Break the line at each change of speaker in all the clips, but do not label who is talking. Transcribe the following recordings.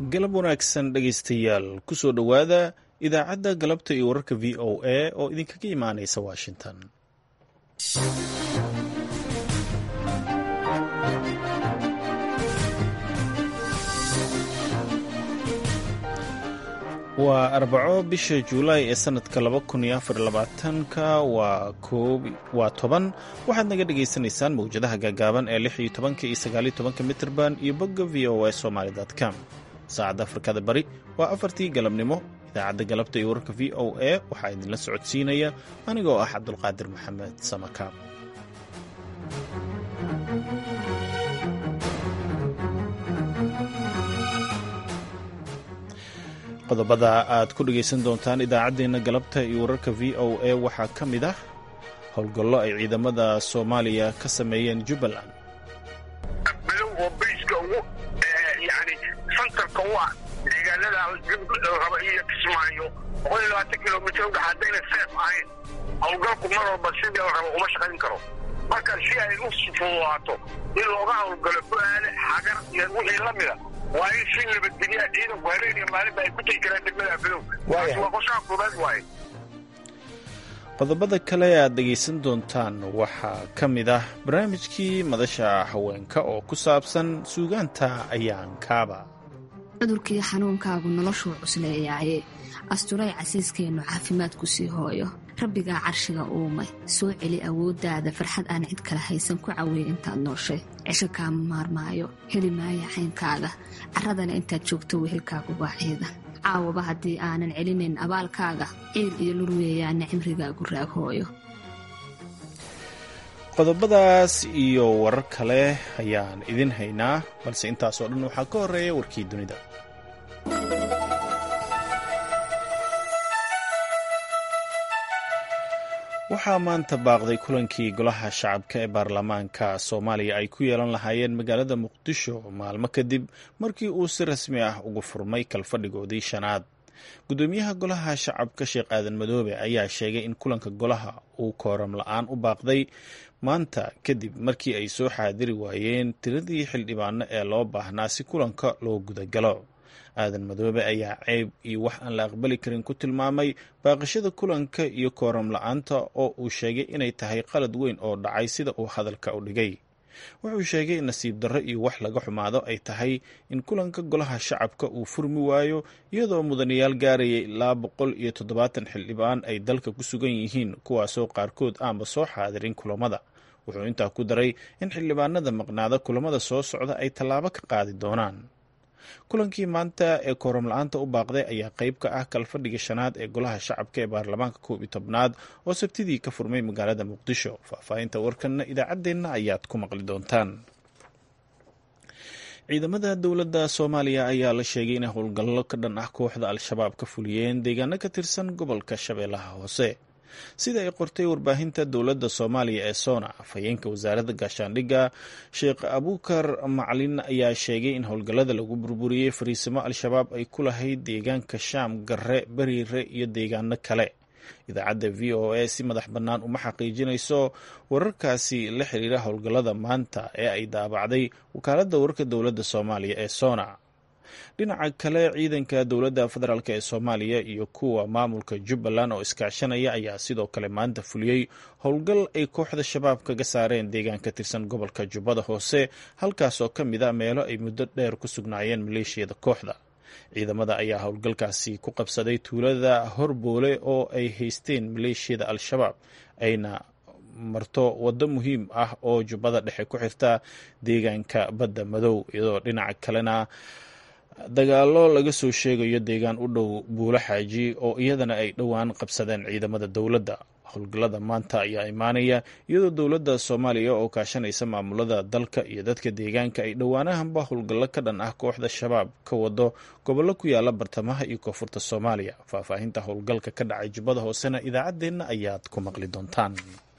galab wanaagsan dhegaystayaal kusoo dhowaada idaacadda galabta iyo wararka v o a oo idinkaga imaanaysa washington waa arbaco bisha juulaay ee sanadka laba kun iyo afar labaatanka waa koob waa toban waxaad naga dhagaysanaysaan mawjadaha gaagaaban ee lix iyo tobanka iyo sagaaliyo tobanka mitrban iyo bogga v o a somaly com saacadda afrikada bari waa afartii galabnimo idaacadda galabta iyo wararka v o a waxaa idinla socodsiinaya anigoo ah cabdulqaadir maxamed samakaab qodobada aad ku dhegaysan doontaan idaacaddeenna galabta iyo wararka v o a waxaa ka mid ah howlgallo ay ciidamada soomaaliya ka sameeyeen jubbaland
bilow oo bayska ugu yani santarka u ah deegaanada raba iyo kismaayo boqol iyo labaatan kilomitr udhex haddayna seef ahayn howlgalku mar walba sidii la rabo uma shaqayn karo marka si ay u fududaato in looga howlgalo bu-aale xagar iyo wixii la mida waa in si nabadgelyaa ciidanku habeen iyo maalinba ay ku tegi karaan degmada bilow taasi waa qorshaha koobaad waaye
qodobada kale aad dhegaysan doontaan waxaa ka mid ah barnaamijkii madasha haweenka oo ku saabsan suugaanta ayaankaaba
cudurkii xanuunkaagu noloshuu cusleeyaaye asturay casiiskeennu caafimaadku sii hooyo rabbigaa carshiga uumay soo celi awooddaada farxad aan cid kale haysan ku caweey intaad nooshay cisho kaama maarmaayo heli maaya xaynkaaga carradana intaad joogto wehelkaagu waa ciidan caawaba haddii aanan celinayn abaalkaaga ciil iyo lur weeyaana cimrigaagu raag hooyo
qodobadaas iyo warar kale ayaan idin haynaa balse intaasoo dhan waxaa ka horreeya warkii dunida waxaa maanta baaqday kulankii golaha shacabka ee baarlamaanka soomaaliya ay ku yeelan lahaayeen magaalada muqdisho maalmo kadib markii uu si rasmi ah ugu furmay kalfadhigoodii shanaad gudoomiyaha golaha shacabka sheekh aadan madoobe ayaa sheegay in kulanka golaha uu kooram la-aan u baaqday maanta kadib markii ay soo xaadiri waayeen tiradii xildhibaano ee loo baahnaa si kulanka loo gudagalo aadan madoobe ayaa ceyb iyo wax aan la aqbali karin ku tilmaamay baaqashada kulanka iyo kooram la-aanta oo uu sheegay inay tahay qalad weyn oo dhacay sida uu hadalka u dhigay wuxuu sheegay in nasiib darro iyo wax laga xumaado ay tahay in kulanka golaha shacabka uu furmi waayo iyadoo mudanayaal gaarayay ilaa boqol iyo toddobaatan xildhibaan ay dalka ku sugan yihiin kuwaasoo qaarkood aanba soo xaadirin kulamada wuxuu intaa ku daray in xildhibaanada maqnaada kulamada soo socda ay tallaabo ka qaadi doonaan kulankii maanta ee kooram la-aanta u baaqday ayaa qayb ka ah kalfadhiga shanaad ee golaha shacabka ee baarlamaanka koob iyo tobnaad oo sabtidii ka furmay magaalada muqdisho faahfaahinta warkanna idaacaddeenna ayaad ku maqli doontaan ciidamada dowladda soomaaliya ayaa la sheegay inay howlgallo ka dhan ah kooxda al-shabaab ka fuliyeen deegaano ka tirsan gobolka shabeellaha hoose sida ay qortay warbaahinta dowladda soomaaliya ee sona afhayeenka wasaaradda gaashaandhigga sheekh abuukar macalin ayaa sheegay in howlgallada lagu burburiyey fariisimo al-shabaab ay ku lahayd deegaanka shaam garre beriire iyo deegaano kale idaacadda v o a si madax bannaan uma xaqiijinayso wararkaasi la xiriira howlgallada maanta ee ay daabacday wakaaladda wararka dowladda soomaaliya ee sona dhinaca kale ciidanka dowladda federaalk ee soomaaliya iyo kuwa maamulka jubbaland oo iskaashanaya ayaa sidoo kale maanta fuliyey howlgal ay kooxda shabaab kaga saareen deegaan ka tirsan gobolka jubbada hoose halkaasoo ka mid a meelo ay muddo dheer ku sugnaayeen maleeshiyada kooxda ciidamada ayaa howlgalkaasi ku qabsaday tuulada horboole oo ay haysteen maleeshiyada al-shabaab ayna marto waddo muhiim ah oo jubbada dhexe ku xirta deegaanka badda madow iyadoo dhinaca kalena dagaallo laga soo sheegayo deegaan u dhow buulo xaaji oo iyadana ay dhowaan qabsadeen ciidamada dowladda howlgallada maanta ayaa imaanaya iyadoo dowladda soomaaliya oo kaashanaysa maamulada dalka iyo dadka deegaanka ay dhowaanahanba howlgallo ka dhan ah kooxda shabaab ka wado gobollo ku yaala bartamaha iyo koonfurta soomaaliya faahfaahinta howlgalka ka dhacay jubbada hoosena idaacaddeenna ayaad ku maqli doontaan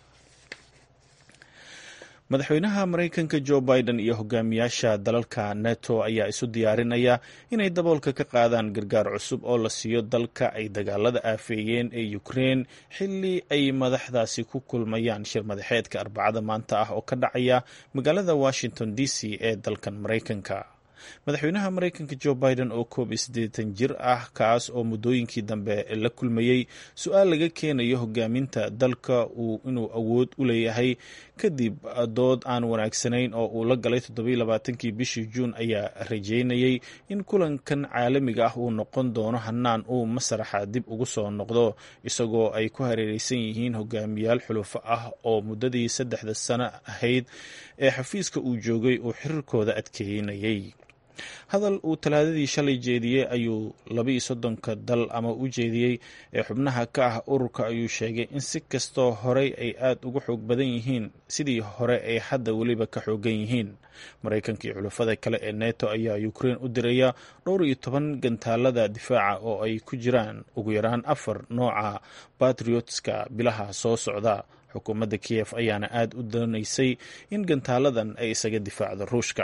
madaxweynaha maraykanka jo biden iyo hogaamiyaasha dalalka neto ayaa isu diyaarinaya inay daboolka ka qaadaan gargaar cusub oo la siiyo dalka ay dagaalada aafeeyeen ee ukrein xilli ay madaxdaasi ku kulmayaan shir madaxeedka arbacada maanta ah oo ka dhacaya magaalada washington d c ee dalkan maraykanka madaxweynaha maraykanka jo biden oo koob iyo siddeetan jir ah kaas oo muddooyinkii dambe la kulmayey su-aal laga keenayo hogaaminta dalka uu inuu awood u leeyahay kadib dood aan wanaagsanayn oo uu la galay toddobiyo labaatankii bishii juun ayaa rajeynayay in kulankan caalamiga ah uu noqon doono hanaan uu masraxa dib ugu soo noqdo isagoo ay ku hareereysan yihiin hogaamiyaal xulufo ah oo muddadii saddexda sano ahayd ee xafiiska uu joogay uu xiriirkooda adkeynayay hadal uu talaadadii shalay jeediyey ayuu labaiyo soddonka dal ama u jeediyey ee xubnaha ka ah ururka ayuu sheegay in si kastoo horey ay aada uga xoog badan yihiin sidii hore ay hadda weliba ka xoogan yihiin maraykanka iyo xulafada kale ee neto ayaa ukrein u diraya dhowr iyo toban gantaalada difaaca oo ay ku jiraan ugu yaraan afar nooca batriotska bilaha soo socda xukuumadda kiyef ayaana aada u doonaysay in gantaaladan ay isaga difaacdo ruushka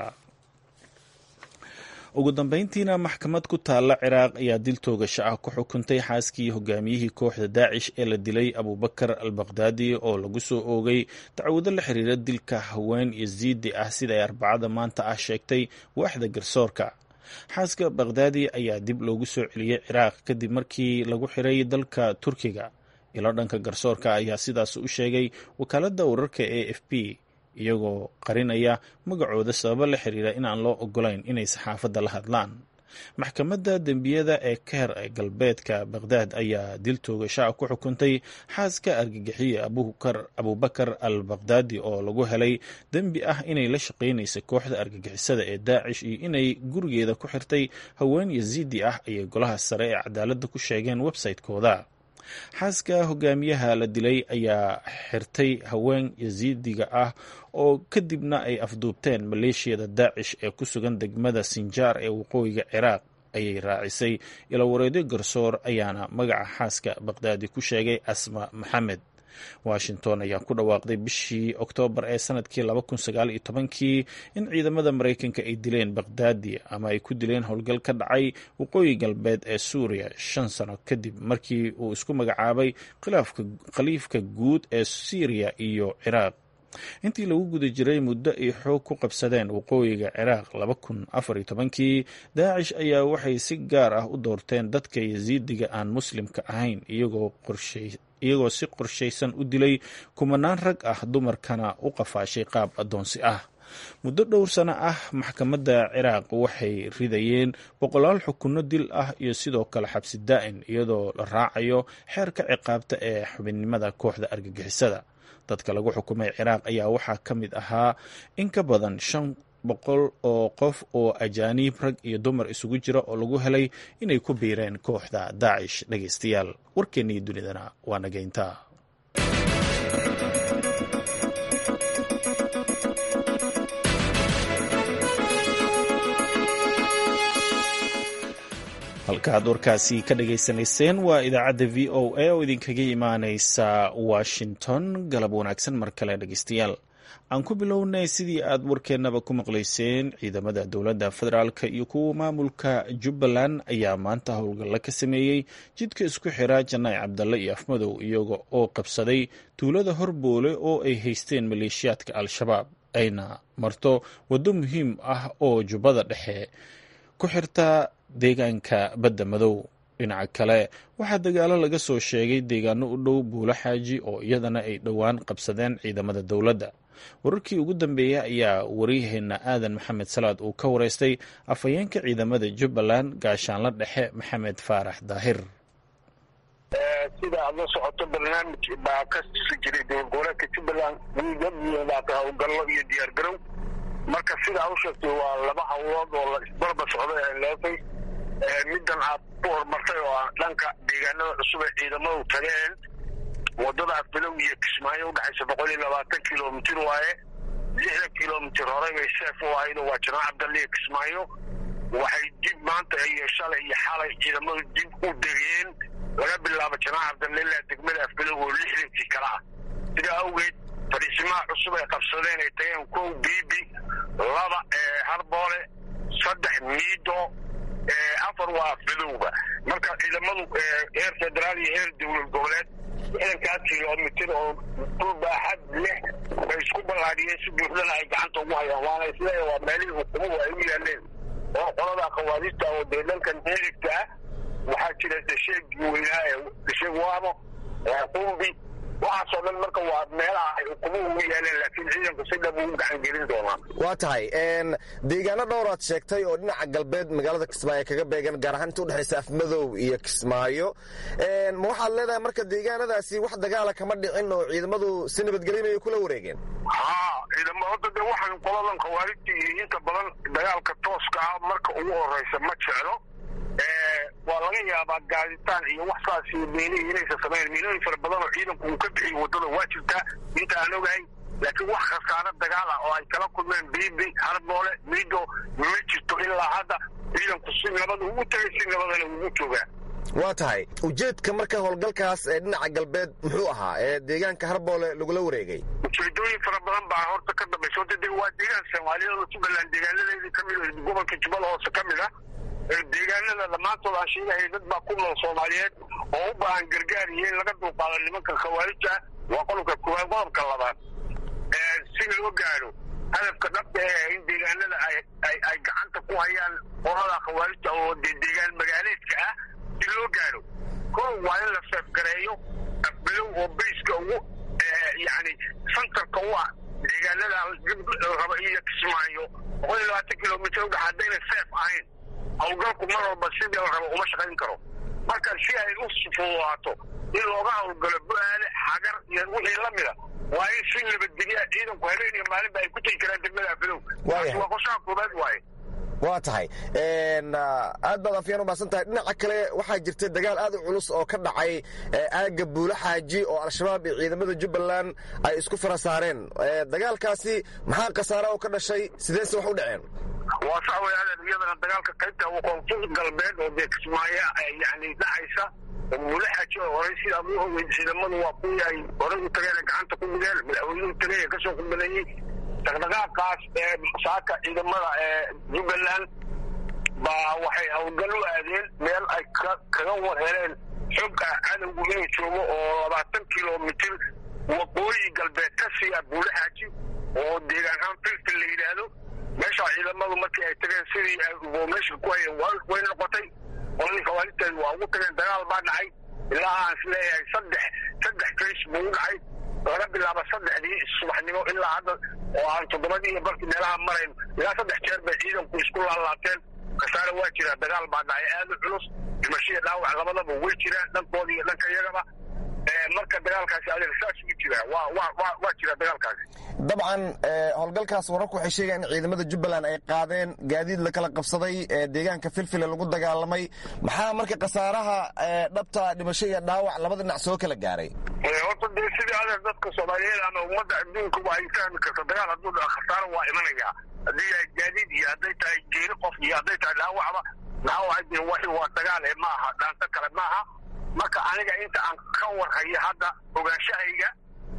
ugu dambeyntiina maxkamad ku taalla ciraaq ayaa dil toogasho ah ku xukuntay xaaskii hogaamiyihii kooxda daacish ee la dilay abubakar al bakhdadi oo lagu soo oogay dacwado la xiriira dilka haween yaziidi ah sida ay arbacada maanta ah sheegtay waaxda garsoorka xaaska bakhdadi ayaa dib loogu soo celiyey ciraaq kadib markii lagu xiray dalka turkiga ilo dhanka garsoorka ayaa sidaas u sheegay wakaaladda wararka e f b iyagoo qarinaya magacooda sababo la xiriira inaan loo ogolayn inay saxaafadda la hadlaan maxkamadda dembiyada ee keer ee galbeedka bakhdad ayaa dil toogashaa ku xukuntay xaaska argagixiye abubakar al bakhdadi oo lagu helay dembi ah inay la shaqaynaysa kooxda argagixisada ee daacish iyo inay gurigeeda ku xirtay haween yaziidi ah ayay golaha sare ee cadaaladda ku sheegeen website-kooda xaaska hogaamiyaha la dilay ayaa xirtay haween yaziidiga ah oo kadibna ay afduubteen maleeshiyada daacish ee ku sugan degmada sinjaar ee waqooyiga ciraaq ayay raacisay ilawareedyo garsoor ayaana magaca xaaska bakdaadi ku sheegay asma maxamed washington ayaa ku dhawaaqday bishii oktoobar ee sanadkii kii in ciidamada maraykanka ay dileen bakhdadi ama ay ku dileen howlgal ka dhacay waqooyi galbeed ee suuriya shan sano kadib markii uu isku magacaabay khaliifka guud ee syriya iyo ciraaq intii lagu guda jiray muddo ay xoog ku qabsadeen waqooyiga ciraaq kii daacish ayaa waxay si gaar ah u doorteen dadka yasiidiga aan muslimka ahayn iyagoo si qorshaysan u dilay kumanaan rag ah dumarkana u qafaashay qaab addoonsi ah muddo dhowr sano ah maxkamadda ciraaq waxay ridayeen boqolaal xukunno dil ah iyo sidoo kale xabsi daa'in iyadoo la raacayo xeerka ciqaabta ee xubinnimada kooxda argagixisada dadka lagu xukumay ciraaq ayaa waxaa ka mid ahaa in ka badan shan boqol oo qof oo ajaaniib rag iyo dumar isugu jira oo lagu helay inay ku biireen kooxda daacish dhegaystayaal warkeennii dunidana waa nageynta halkaaad warkaasi ka dhagaysanayseen waa idaacadda v o a oo idinkaga imaaneysa washington galab wanaagsan mar kale dhegeystayaal aan ku bilownay sidii aad warkeennaba ku maqlayseen ciidamada dowladda federaalk iyo kuwa maamulka jubbaland ayaa maanta howlgalla ka sameeyey jidka isku xira janaac cabdalle iyo afmadow iyaga oo qabsaday tuulada horboole oo ay haysteen maleeshiyaadka al-shabaab ayna marto waddo muhiim ah oo jubbada dhexe ku xirta deegaanka badda madow dhinaca kale waxaa dagaalo laga soo sheegay deegaano u dhow buulo xaaji oo iyadana ay dhowaan qabsadeen ciidamada dowladda wararkii ugu dambeeyey ayaa waryaheena aadan maxamed salaad uu ka wareystay afhayeenka ciidamada jubbaland gaashaanla dhexe maxamed faarax daahir
sida aad la socoto barnaamij baa ka si jiray dowlad goboleedka jubbaland wiigabaa howlgallo iyo diyaargarow marka sida a u sheegtay waa laba hawlood oo la isbarba socday ee leefay middan aad ku horumartay oo ah dhanka deegaanada cusub ee ciidamadu tageen wadadaas bilow iyo kismaayo udhexaysa boqol iyo labaatan kilomitir waaye lixdan kilomitir horey bay seef u ahayd oo waa janaac cabdalle iyo kismaayo waxay dib maanta iyo shalay iyo xalay ciidamadu dib u degeen laga bilaabo janaac cabdalle ilaa degmada afbilow oo lixdankii kale ah sidaa awgeed fadhiisimaha cusub ay qabsadeen ay tageen kow biibi laba harboole saddex miido afar waa afbilowga marka ciidamadu heer federaal iyo heer dowlad goboleed lixdankaas kilomitir oo dhul baaxad leh bay isku ballaadhiyeen si buuxdana ay gacanta ugu hayaan waana isleeya waa meelihii hukumadu ay u yaaleen oo qolada khawaariijta oo dee dhankan midigta ah waxaa jira dasheegii weynaa ee dasheeg waamo qumbi waxaasoo dhan marka waa meelaha ay ukumuhu ugu yaaleen laakiin ciidanku si dhab ugu gacan gelin doonaa
waa tahay deegaano dhowraad sheegtay oo dhinaca galbeed magaalada kismaayo kaga beegan gaar ahaan inta udhexaysa afmadow iyo kismaayo ma waxaad leedahay marka deegaanadaasi wax dagaala kama dhicin oo ciidamadu si nabadgelinayo kula wareegeen
haa ciidamo hadda dee waxaan qoladan khawaarijta iyo inta badan dagaalka tooska ah marka ugu horeysa ma jeclo waa laga yaabaa gaaditaan iyo wax saas iyo miinihii inaysan samayn miinooyin fara badan oo ciidanku uu ka bixiyo waddada waa jirtaa inta aan ogahay laakiin wax khasaaro dagaal ah oo ay kala kulmeen biibi harboole miido ma jirto ilaa hadda ciidanku si nabad ugu tegay si nabadana ugu joogaa
waa tahay ujeedka marka howlgalkaas ee dhinaca galbeed muxuu ahaa ee deegaanka harboole lagula wareegay
ujeedooyin fara badan baa horta ka dambaysa horta dee waa deegaan soomaaliyeed oo jubbaland deegaanadeedii ka mid gobolka jubbala hoose ka mid ah deegaanada dhammaantood aan sheegahay dad baa ku nool soomaaliyeed oo u baahan gargaar iyo in laga dulqaado nimanka khawaarija waa qodobka koowaad qodobka labaad si loo gaadho hadafka dhabta ee in deegaanada ay gacanta ku hayaan qolada khawaarija oo dee deegaan magaaleedka ah si loo gaadho kow waa in la seefgareeyo afbilow oo bayska ugu yani santarka u ah deegaanada raba iyo kismaayo boqol iyo labaatan kilomitr udhex haddayna seef ahayn hawlgalku mar walba sidii la rabo uma shaqayn karo marka si ay u fududaato in looga hawlgalo bu-aale xagar iyo wixii la mida waa in si nabadgelya ciidanku habeen iyo maalinba ay ku tegi karaan degmada afidow taasi waa qorshaha koobaad waaye
waa tahay aad baad afyaan umahadsan tahay dhinaca kale waxaa jirta dagaal aad u culus oo ka dhacay aagga buulo xaaji oo al-shabaab iyo ciidamada jubbaland ay isku fara saareen dagaalkaasi maxaa khasaara oo ka dhashay sideese wax u dhaceen
waa sax wey adeer iyadana dagaalka qaybta koonfur galbeed oo dee kismaayo yani dhacaysa buulo xaaji oo horey sidaa u hogey ciidamadu waa kuwii ay horey u tageen gacanta ku mudeen madaxweynuhu tagay ee kasoo kubaneeyey dhaqdhaqaaqaas ee saaka ciidamada ee jubbaland baa waxay hawlgal u aadeen meel ay kaga war heleen xog ah cadowgu inuu joogo oo labaatan kilomitir waqooyi galbeed ka siiya buulo xaaji oo deegaanhaan filfil la yidhaahdo meeshaa ciidamadu markii ay tageen sidii meesha ku hayeen way noqotay qoladii khawaarijteedu waa ugu tageen dagaal baa dhacay ilaa aan is leeyahay saddex saddex kays buu u dhacay laga bilaabo saddexdii subaxnimo ilaa hadda oo aan toddobadii iyo barkii meelaha marayn ilaa saddex jeer bay ciidanku isku laalaabteen khasaare waa jira dagaal baa dhacay aad u culus dhimashiya dhaawac labadaba way jiraan dhankooda iyo dhanka iyagaba marka dagaalkaasi adeeg saas ugu jira waa waa waa waa jira dagaalkaasi
dabcan howlgalkaas wararku waxay sheegayaan in ciidamada jubbaland ay qaadeen gaadiid la kala qabsaday deegaanka filfile lagu dagaalamay maxaa marka khasaaraha dhabta dhimasho iyo dhaawac labada dhinac soo kala gaaray
horta dee sidii adeer dadka soomaaliyeed ama ummadda adduunkuba ay fahmi karto dagaal hadduu dhaco khasaaro waa imanaya haddii yahay gaadiid iyo hadday tahay geeri qof iyo hadday tahay dhaawacba dhaawaca dee waxi waa dagaal ee ma aha dhaanto kale maaha marka aniga inta aan ka warhayo hadda ogaanshahayga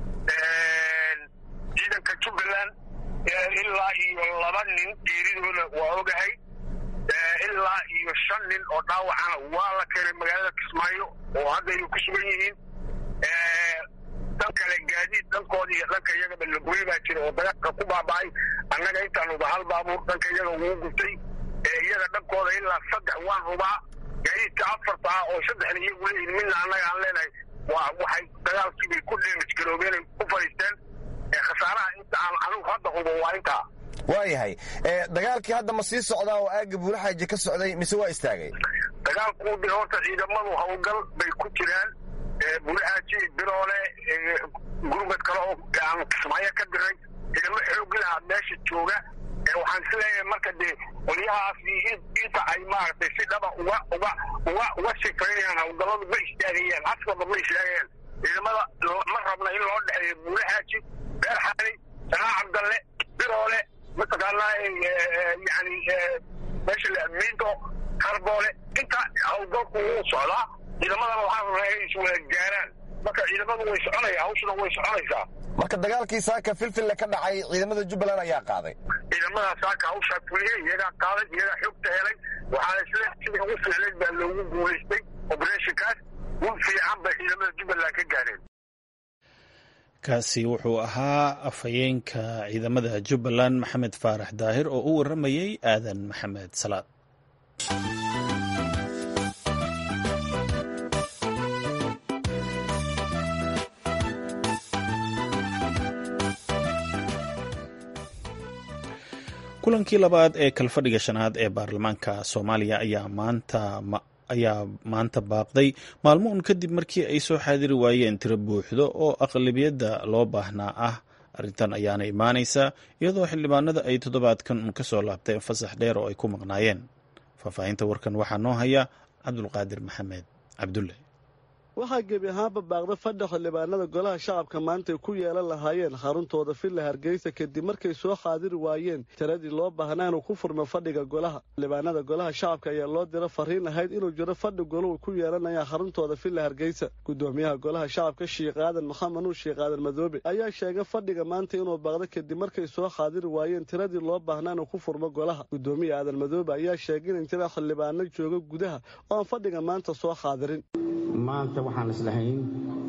ciidanka jubbaland ilaa iyo laba nin geeridooda waa ogahay ilaa iyo shan nin oo dhaawacana waa la keenay magaalada kismaayo oo hadda ay ku sugan yihiin dan kale gaadiid dhankooda iyo dhanka iyagaba lagoy baa jira oo dagaalka ku baaba'ay annaga intaanuba hal baabuur dhanka iyaga ugu gubtay iyaga dhankooda ilaa saddex waan hubaa gaadiidka afarta ah oo saddexna iyagu leeyihin midna annaga aan leenahay waa waxay dagaalkiibay ku dheemij garoobeen ku fadhiisteen khasaaraha inta aan anigu hadda hubo waa intaa
waayahay dagaalkii hadda ma sii socdaa oo aagga buulaxaaji ka socday mise waa istaagay
dagaalku de horta ciidamadu hawlgal bay ku jiraan buulaxaaji biroole gurmad kale oo aan kismaayo ka diray ciidamo xoogi lahaa meesha jooga waxaan is leeyahay marka dee qolyahaas inta ay maaragtay si dhaba uga uga uga uga sifaynayaan hawlgalladu ma istaagayaan haskooda ma istaagayaan ciidamada ma rabna in loo dhexeeyo buulaxaaji beer xali sanaa cabdalle biroole mataqaanaa yani meesha miinto karboole inta hawlgalku wuu socdaa ciidamadana waxaa rabnaa inay iswada gaaraan marka ciidamadu way soconaya hawshuna way soconaysaa
marka dagaalkii saaka filfille ka dhacay ciidamada jubbaland ayaa qaaday
ciidamada saaka hawshaa fuliyey iyagaa qaaday iyagaa xogta helay waxaana isle sidii ugu fiicnayd baa loogu guulaystay oberetionkaas ul fiican bay ciidamada jubbaland ka gaareen
kaasi wuxuu ahaa afhayeenka ciidamada jubbaland maxamed faarax daahir oo u waramayey aadan maxamed salaad kulankii labaad ee kalfadhiga shanaad ee baarlamaanka soomaaliya ayaa maanta ayaa maanta baaqday maalmo un kadib markii ay soo xaadiri waayeen tiro buuxdo oo aqlabiyadda loo baahnaa ah arrintan ayaana imaanaysa iyadoo xildhibaanada ay toddobaadkan un ka soo laabteen fasax dheer oo ay ku maqnaayeen faahfaahinta warkan waxaa noo haya cabdulqaadir maxamed cabdulle
waxaa gebi ahaanba baaqda fadha xildhibaanada golaha shacabka maanta ay ku yeelan lahaayeen xaruntooda villa hargeysa kadib markay soo xaadiri waayeen tiradii loo baahnaa inuu ku furmo fadhiga golaha xildhibaanada golaha shacabka ayaa loo dira fariin ahayd inuu jiro fadhi golahu ku yeelanaya xaruntooda villa hargeysa gudoomiyaha golaha shacabka sheikh aadan maxamed nuur sheikh aadan madoobe ayaa sheegay fadhiga maanta inuu baaqda kadib markay soo xaadiri waayeen tiradii loo baahnaa inuu ku furmo golaha gudoomiya aadan madoobe ayaa sheegay in jira xildhibaano jooga gudaha oo aan fadhiga maanta soo xaadirin
maanta waxaan islahayn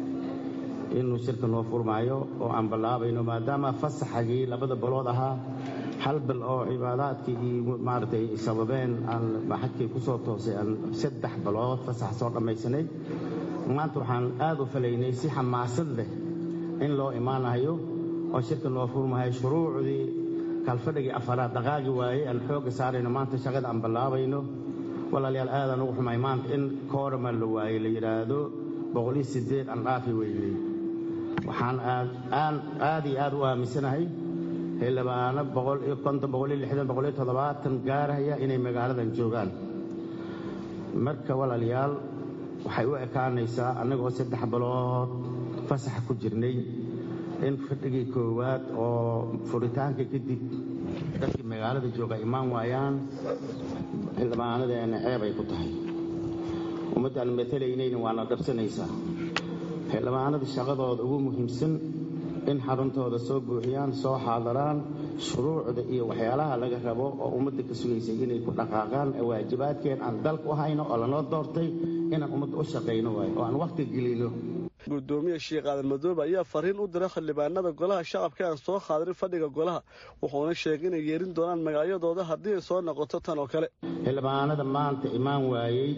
inuu shirka noo furmaayo oo aan ballaabayno maadaama fasaxagii labada balood ahaa hal bil oo cibaadaadkii iyo maaragtay sababeen aan maxadkii ku soo toosay aan saddex balood fasax soo dhammaysanay maanta waxaan aad u falaynay si xamaasad leh in loo imaanayo oo shirka noo furmahayo shuruucdii kalfadhigii afaraad dhaqaagi waayey aan xoogga saarayno maanta shaqada aan ballaabayno walaalayaal aadaan ugu xumay maanta in koorama la waayey la yidhaahdo boqoliyo siddeed aan dhaafi weynay waxaan aad iyo aad u aaminsanahay xildhibaano boqol iyo konton boqol iyo lixdan boqol iyo toddobaatan gaaraya inay magaaladan joogaan marka walaalayaal waxay u ekaanaysaa annagoo saddex bilood fasaxa ku jirnay in fadhigii koowaad oo furitaanka kadib dadkii magaalada jooga imaan waayaan xildhibaanadeena ceeb ay ku tahay ummaddaan matalaynayna waana dhabsanaysaa xildhibaanada shaqadooda ugu muhiimsan in xaruntooda soo buuxiyaan soo xaadaraan shuruucda iyo waxyaalaha laga rabo oo ummadda ka sugaysay inay ku dhaqaaqaan waajibaadkeen aan dalka u hayno oo lanoo doortay inaan ummadda u shaqayno waayo oo aan wakhti gelino
gudoomiya sheikh aadan madoobe ayaa fariin u diray xildhibaanada golaha shacabka aan soo xaadirin fadhiga golaha wuxuuna sheegay inay yeerin doonaan magacyadooda haddii ay soo noqoto tan oo kale
xildhibaanada maanta imaan waayey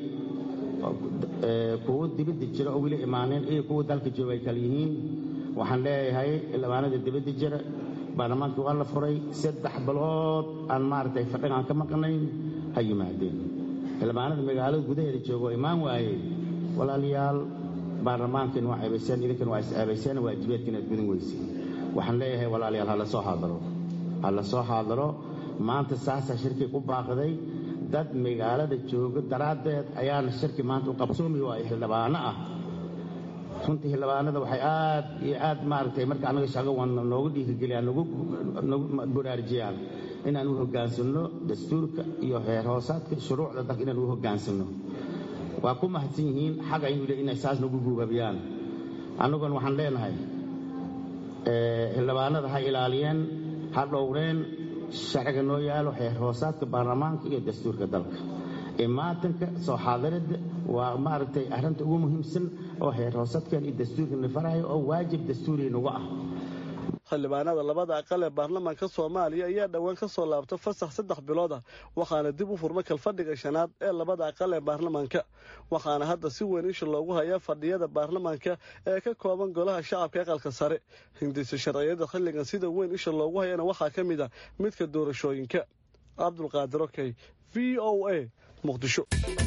kuwo dibadda jira oo weli imaaneen iyo kuwa dalka jooga ay kala yihiin waxaan leeyahay xildhibaanada dibadda jira baarlamaankii waa la furay saddex bilood aan maaragtay fadhigaan ka maqnayn ha yimaadeen xildhibaanada magaalada gudaheeda jooga oo imaan waayey walaalayaal baarlamaankiina waa ceebayseen idinkana waa is ceebayseen waajibaadka inaad gudan weyseen waxaan leeyahay walaalayaal ha la soo xaadaro ha la soo xaadaro maanta saasaa shirkii ku baaqday dad magaalada jooga daraaddeed ayaana shirki maanta u qabsoomi waayo xildhibaano ah runtii xildhibaanada waxay aad iyo aad maaragtay marka annaga shaqo wadna noogu dhiirigeliyaan nagu baraarujiyaan inaan u hoggaansanno dastuurka iyo heer hoosaadka shuruucda dalka inaan u hoggaansanno waa ku mahadsan yihiin xaga inuu le inay saas nagu guubabiyaan annaguna waxaan leenahay xildhibaanada ha ilaaliyeen ha dhowreen sharciga noo yaalo xeer hoosaadka baarlamaanka iyo dastuurka dalka imaatanka soo xaadiridda waa maaragtay arrinta ugu muhiimsan oo xeer hoosaadkan iyo dastuurkana farayo oo waajib dastuuri nagu ah
xildhibaanada labada aqal ee baarlamaanka soomaaliya ayaa dhowaan ka soo laabta fasax saddex bilood ah waxaana dib u furma kalfadhiga shanaad ee labada aqal ee baarlamaanka waxaana hadda si weyn isha loogu hayaa fadhiyada baarlamaanka ee ka kooban golaha shacabka aqalka sare hindisa sharciyada xilligan sida weyn isha loogu hayana waxaa ka mid ah midka doorashooyinka cabdulqaadir okey v o a muqdisho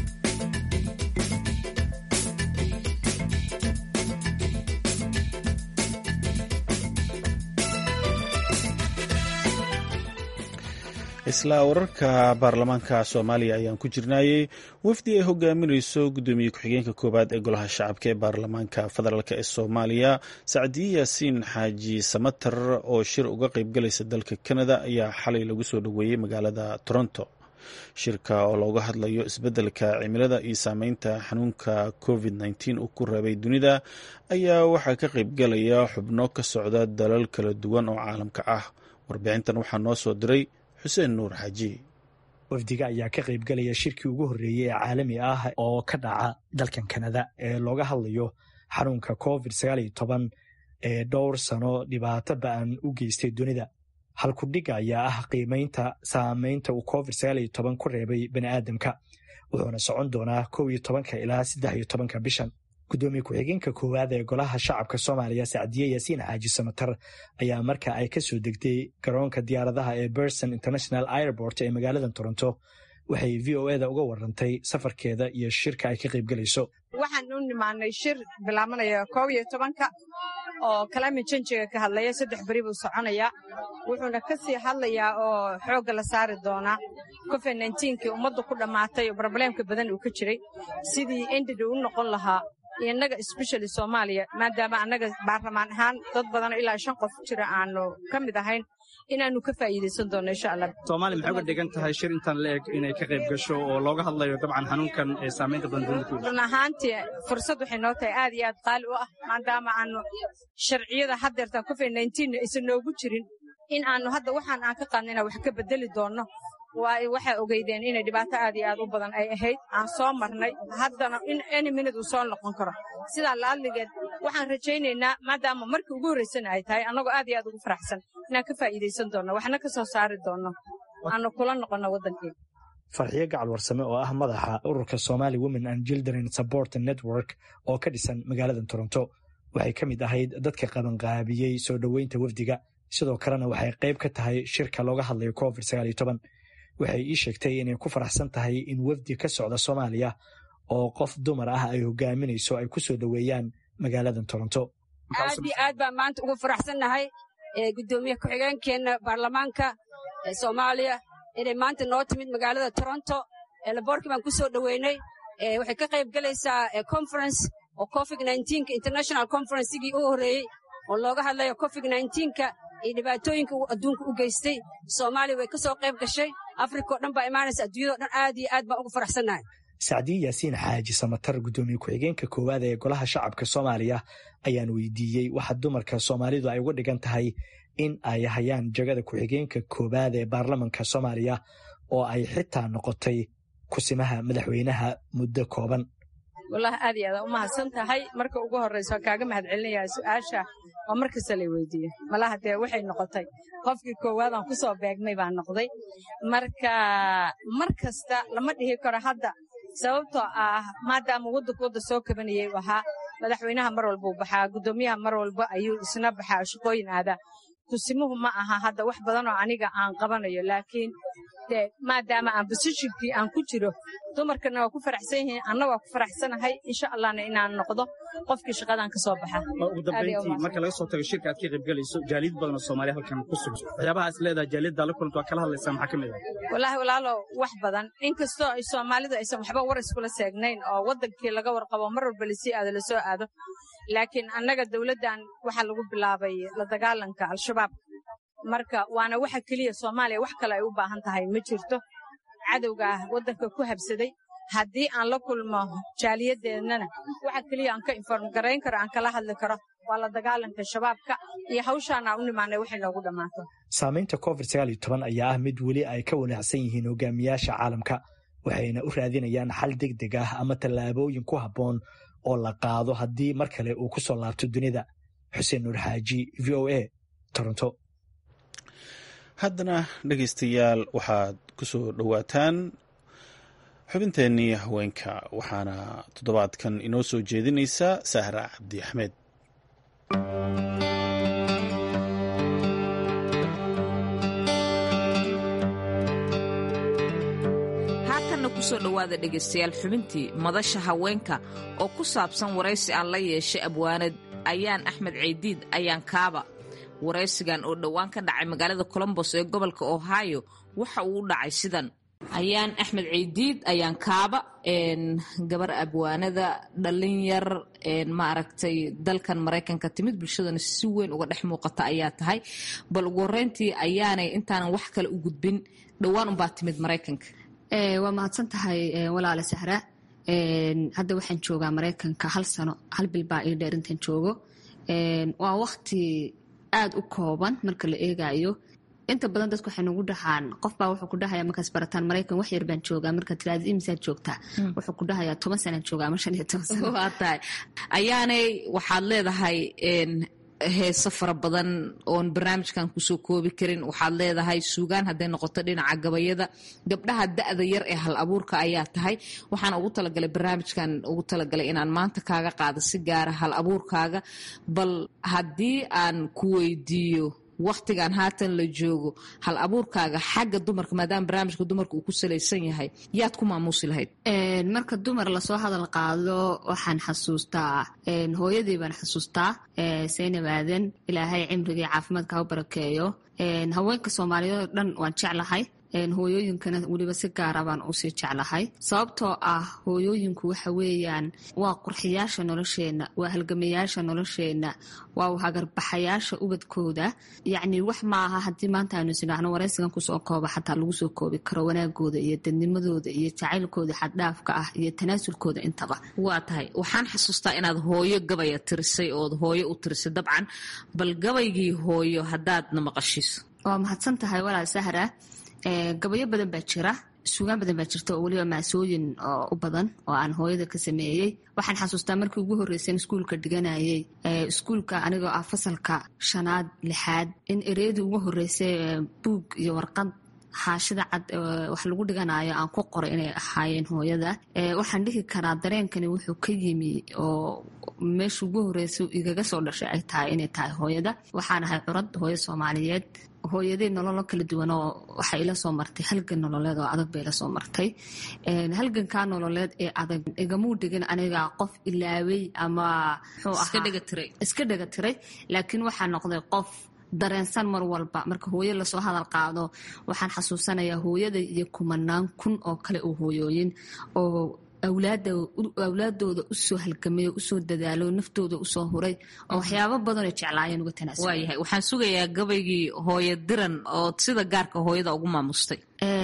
isla wararka baarlamaanka soomaaliya ayaan ku jirnaayey wafdi ay hogaaminayso gudoomiye ku-xigeenka koowaad ee golaha shacabka ee baarlamaanka federaalk ee soomaaliya sacdiye yaasiin xaaji samater oo shir uga qeybgalaysa dalka canada ayaa xalay lagu soo dhoweeyey magaalada toronto shirka oo looga hadlayo isbeddelka cimilada iyo saameynta xanuunka covid nteen uu ku reebay dunida ayaa waxaa ka qeybgalaya xubno ka socda dalal kala duwan oo caalamka ah warbixintan waxaa noo soo diray xuseen nuur xaaji
wafdiga ayaa ka qaybgalaya shirkii ugu horreeyey ee caalami ah oo ka dhaca dalkan kanada ee looga hadlayo xanuunka covid sagaal iyo toban ee dhowr sano dhibaato ba-an u geystay dunida halkudhiga ayaa ah qiimaynta saameynta uu covid sagaal iyo toban ku reebay bani aadamka wuxuuna socon doonaa kow iyo tobanka ilaa saddex iyo tobanka bishan gudoomiye ku-xigeenka koowaad ee golaha shacabka soomaaliya sacdiye yaasiin xaaji samatar ayaa marka ay ka soo degtay garoonka diyaaradaha ee berson international airport ee magaalada toronto waxay v o eda uga warantay safarkeeda iyo shirka ay ka qaybgelayso
waxaan u nimaanay shir bilaabanaya koob iyo tobanka oo climate changiga ka hadlaya saddex beri buu soconayaa wuxuuna ka sii hadlayaa oo xoogga la saari doonaa covid nnteenkii ummadda ku dhammaatay oo brobleemka badan uu ka jiray sidii endida u noqon lahaa innaga especially soomaaliya maadaama annaga baarlamaan ahaan dad badanoo ilaa shan qof jira aanu ka mid ahayn inaannu ka faa'iidaysan doonno insha allah
soomaaliya maxay uga dhigan tahay shir intaan la eg inay ka qayb gasho oo looga hadlayo dabcan xanuunkan ee saamaynta badan dunida ku
run ahaantii fursad waxay noo tahay aad iyo aad qaali u ah maadaama aanu sharciyada haddeerta covid nteen aysan noogu jirin in aanu hadda waxaan aan ka qaadna inaan wax ka bedeli doonno waxaa ogeydeen inay dhibaato aad iyo aad u badan ay ahayd aan soo marnay haddana in any minute uu soo noqon karo sidaa laadligeed waxaan rajaynaynaa maadaama markii ugu horraysana ay tahay annagoo aad iyo aad ugu faraxsan inaan ka faa'iidaysan doonno waxna ka soo saari doonno aanu kula noqonno waddankeena
farxiyo gacal warsame oo ah madaxa ururka somali women and children support network oo ka dhisan magaalada toronto waxay ka mid ahayd dadka qabanqaabiyey soo dhoweynta wafdiga sidoo kalena waxay qayb ka tahay shirka looga hadlayo covid sagaal iyo toban waxay ii sheegtay inay ku faraxsan tahay in wafdi ka socda soomaaliya oo qof dumar ah ay hogaaminayso ay ku soo dhoweeyaan magaalada toronto
aad iyo aad baan maanta ugu faraxsannahay gudoomiye ku-xigeenkeenna baarlamaanka soomaaliya inay maanta noo timid magaalada toronto laboorkii baan ku soo dhoweynay waxay ka qayb gelaysaa conference oo covid nteenka international conferencegii u horreeyey oo looga hadlayo covid nteenka iyo dhibaatooyinka uu adduunka u geystay soomaaliya way ka soo qayb gashay afrika o dhan baa imaanaysa adduunyado dhan aad iyo aad baan ugu faraxsannahay
sacdiye yaasiin xaaji samatar gudoomiye ku-xigeenka koowaad ee golaha shacabka soomaaliya ayaan weydiiyey waxa dumarka soomaalidu ay uga dhigan tahay in ay hayaan jagada ku-xigeenka koowaad ee baarlamanka soomaaliya oo ay xitaa noqotay kusimaha madaxweynaha muddo kooban
wallahi aad iyo aad u mahadsan tahay marka ugu horraysa waan kaaga mahad celinayaa su'aasha oo mar kasta lay weydiiye malaha dee waxay noqotay qofkii koowaad aan ku soo beegmay baan noqday marka mar kasta lama dhihi karo hadda sababtoo ah maadaama waddanku wadda soo kabanayay u ahaa madaxweynaha mar walba u baxaa guddoomiyaha mar walba ayuu isna baxaa shaqooyin aadaa kusimuhu ma aha hadda wax badanoo aniga aan qabanayo laakiin dee maadaama aan bosishinkii aan ku jiro dumarkana waa ku faraxsan yihiin anna waa ku faraxsanahay insha allahna inaan noqdo qofkii shaqadaan ka soo baxa
ugu dambayntii marka laga soo tago shirka aad ka qaybgelayso jaaliyad badan oo soomaaliya halkan ku sugan waxyaabaha is leedahay jaaliyadda la kulanta waa kala hadlaysaa maxaa ka mid ah
wallaahi walaalow wax badan inkastoo ay soomaalidu aysan waxba war iskula seegnayn oo waddankii laga warqabo mar walba lasii aado lasoo aado laakiin annaga dawladdan waxaa lagu bilaabay la dagaalanka al-shabaab marka waana waxa keliya soomaaliya wax kale ay u baahan tahay ma jirto cadowga ah waddanka ku habsaday haddii aan la kulmo jaaliyadeennana waxa keliya aan ka inform garayn karo aan kala hadli karo waa la dagaalanka shabaabka iyo hawshaana u nimaanay waxay noogu dhammaato
saamaynta covid sagaal iyo toban ayaa ah mid weli ay ka wanaacsan yihiin hogaamiyaasha caalamka waxayna u raadinayaan xal deg deg ah ama tallaabooyin ku habboon oo la qaado haddii mar kale uu ku soo laabto dunida xuseen nuur xaaji v o a toronto
haddana dhegaystayaal waxaad ku soo dhowaataan xubinteennii haweenka waxaana toddobaadkan inoo soo jeedinaysa sahra cabdi axmed
haatanna kusoo dhowaada dhegaystayaal xubintii madasha haweenka oo ku saabsan waraysi aan la yeeshay abwaanad ayaan axmed ceydiid ayaan kaaba waraysigan oo dhowaan ka dhacay magaalada colombos ee gobolka ohio waxa uu u dhacay sidan ayaan axmed ceydiid ayaan kaaba gabar abwaanada dhalinyar maaragtay dalkan maraykanka timid bulshadana si weyn uga dhex muuqata ayaa tahay bal ugu horeyntii ayaanay intaanan wax kale u gudbin dhowaan unbaa timid maraykanka
waa mahadsan tahay walaale sahra hadda waxaan joogaa maraykanka hal sano hal bil baa ii dheer intaan joogo waa wakti aada u kooban marka la eegayo inta badan dadku waxay nagu dhahaan qofbaa wuxuu ku dhahaya markaas barataan maraykan wax yar baan joogaa marka tiraada imisaad joogtaa wuxuu ku dhahayaa toban sanaan joogaa ama shan iyo toban sano
waa tahay ayaanay waxaad leedahay heeso fara badan oon barnaamijkan kusoo koobi karin waxaad leedahay suugaan hadday noqoto dhinaca gabayada gabdhaha da-da yar ee hal abuurka ayaa tahay waxaan ugu talagalay barnaamijkan ugu talagalay inaan maanta kaaga qaado si gaara hal abuurkaaga bal haddii aan ku weydiiyo waktigan haatan la joogo hal abuurkaaga xagga dumarka maadaama barnaamijka dumarka uu ku salaysan yahay yaad ku maamuusi lahayd
marka dumar lasoo hadal qaado waxaan xasuustaa hooyadii baan xasuustaa saynab aadan ilaahay cimrigii caafimaadka ha barakeeyo haweenka soomaaliyeed oo dhan waan jeclahay hooyooyinkana weliba si gaara baan usii jeclahay sababtoo ah hooyooyinku waxa weeyaan waa qurxiyaasha nolosheenna waa halgamayaasha nolosheenna waa hagarbaxayaasha ubadkooda yacni wax maaha haddii maanta aynu isnidhaahno waraysigan kusoo kooba xataa lagu soo koobi karo wanaagooda iyo dadnimadooda iyo jacaylkooda xaddhaafka ah iyo tanaasulkooda intaba
waa tahay waxaan xasuustaa inaad hooyo gabaya tirisay ood hooyo u tirisay dabcan bal gabaygii hooyo haddaadna maqashiiso
waa mahadsan tahay walaal sahra gabayo badan baa jira suugaan badan baa jirta oo weliba maasooyin oo u badan oo aan hooyada ka sameeyey waxaan xasuustaa markii ugu horreysan iskuulka dhiganayay iskuulka anigoo ah fasalka shanaad lixaad in ereyadii ugu horreysay buug iyo warqad xaashida cad wax lagu dhiganayo aan ku qoray inay ahaayeen hooyada waxaan dhihi karaa dareenkani wuxuu ka yimi oo meesha ugu horreysa igaga soo dhashay ay tahay inay tahay hooyada waxaan ahay curad hooyo soomaaliyeed hooyadii nololo kala duwan oo waxay ila soo martay halgan nololeed oo adag bay ila soo martay halgankaa nololeed ee adag igamuu dhigin aniga qof ilaawey ama iska dhega tiray laakiin waxaa noqday qof dareensan mar walba marka hooyo lasoo hadal qaado waxaan xasuusanayaa hooyada iyo kumanaan kun oo kale oo hooyooyin oo awlaadooda usoo halgamay oo usoo dadaalo naftooda usoo huray oo waxyaabo badanoo jeclaayeen uga tanaasula
waayahay waxaan sugayaa gabaygii hooyo diran oo sida gaarka hooyada ugu maamustay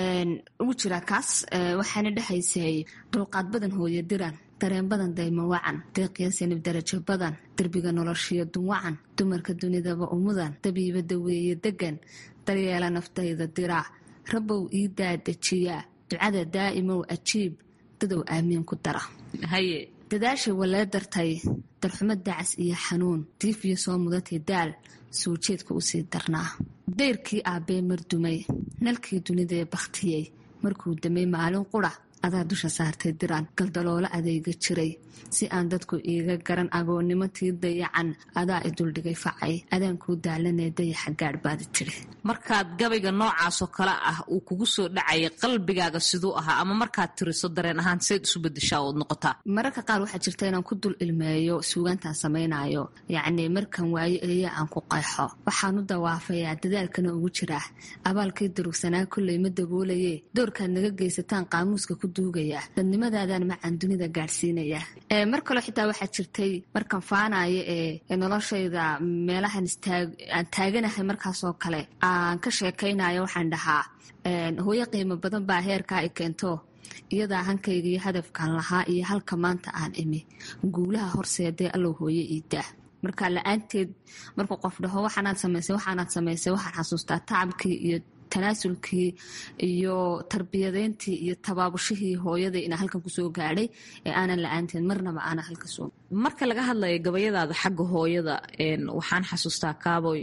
ugu jiraa kaas waxaana dhexaysay dulqaad badan hooyo diran dareen badan daymo wacan deeqyasanib darajo badan derbiga noloshiyo dunwacan dumarka dunidaba umudan dabiiba daweeye degan daryeela naftayda diraac rabow ii daadajiyaa ducada daa'imow ajiib dadow aamiin ku dara
haye
dadaashay walee dartay darxumo dacas iyo xanuun diif iyo soo mudatay daal soo jeedka usii darnaa dayrkii aabbee mardumay nalkii dunidee bakhtiyey markuu damay maalin qura adaa dusha saartay diraan galdaloolo adeega jiray si aan dadku iiga garan agoonnimo tii dayacan adaa i duldhigay facay adaankuu daalanee dayaxa gaadh baadi tiri
markaad gabayga noocaasoo kale ah uu kugu soo dhacaya qalbigaaga siduu ahaa ama markaad tiriso dareen ahaan seyd isu bedeshaa ood noqotaa
mararka qaar waxaa jirta inaan ku dul ilmeeyo suugaantaan samaynayo yacnii markan waayo eeya aan ku qayxo waxaan u dawaafayaa dadaalkana ugu jiraa abaalkii durugsanaa kolley ma daboolaye doorkaad naga geysataan qaamuuska ku duugaya dadnimadaadaan macaan dunida gaadhsiinaya mar kaleo xitaa waxaa jirtay markan faanaya ee noloshayda meelahan aan taaganahay markaasoo kale aan ka sheekaynayo waxaan dhahaa hooyo qiimo badan baa heerkaa i keento iyadaa hankayga iyo hadafkan lahaa iyo halka maanta aan imi guulaha horseedee allow hooyo iidaa marka la-aanteed markuu qof dhaho waxaanaad samaysay waxaanaad samaysay waxaan xasuustaa tacabkii iyo tanaasulkii iyo tarbiyadeyntii iyo tabaabushihii hooyadai inaa halkan kusoo gaadhay ee aanan la-aanteed marnaba aanan halka soo
marka laga hadlayo gabayadaada xagga hooyada waxaan xasuustaa kaaboy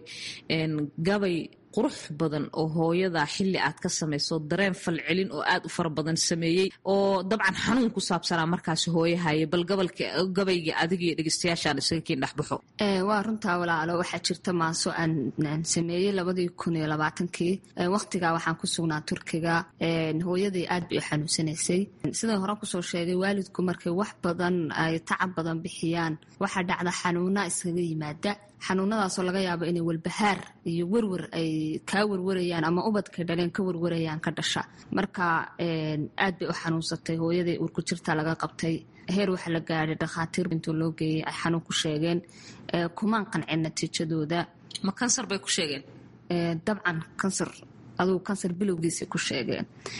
gabay qurux badan oo hooyada xili aad ka samayso dareen falcelin oo aad u fara badan sameeyey oo dabcan xanuun ku saabsanaa markaasi hooyahaya bal gabayga adigiyo dhegeystayaashaan isaga kiin dhexbaxo
waa runtaa walaalo waxaa jirta maaso aan sameeyey labadii kun iyo labaatankii waqtigaa waxaan ku sugnaa turkiga hooyadii aad bay u xanuunsanaysay sidai hore kusoo sheegay waalidku markay wax badan ay tacab badan bixiyaan waxaa dhacda xanuuna iskaga yimaada xanuunadaasoo laga yaabo inay walbahaar iyo werwer ay kaa werwarayaan ama ubadkay dhaleen ka werwarayaan ka dhasha marka aad bay u xanuunsatay hooyadii uurku jirta laga qabtay heer waxa la gaadhay dhakhaatiir intuu loo geeyey ay xanuun ku sheegeen kumaan qancin natiijadooda
ma kansar bay ku sheegeen
dabcan kansar adugu kansar bilowgiisa ku sheegeen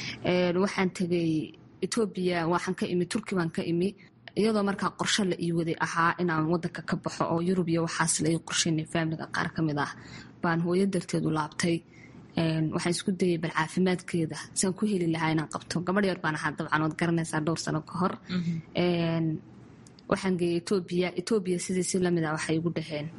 waxaan tegay etoobiya waxaan ka imi turki baan ka imi iyadoo markaa qorshe la ii waday ahaa inaan wadanka ka baxo oo yurub iyo waxaas la ii qorsheynay faamiliga qaar ka mid ah baan hooyo darteedu laabtay waxaan isku dayay bal caafimaadkeeda siaan ku heli lahaa inaan qabto gabadh yar baan ahaa dabcan waad garanaysaa dhowr sano ka hor waxaan geeyay etoobiya etoobiya sidii si lamid ah waxay igu dhaheen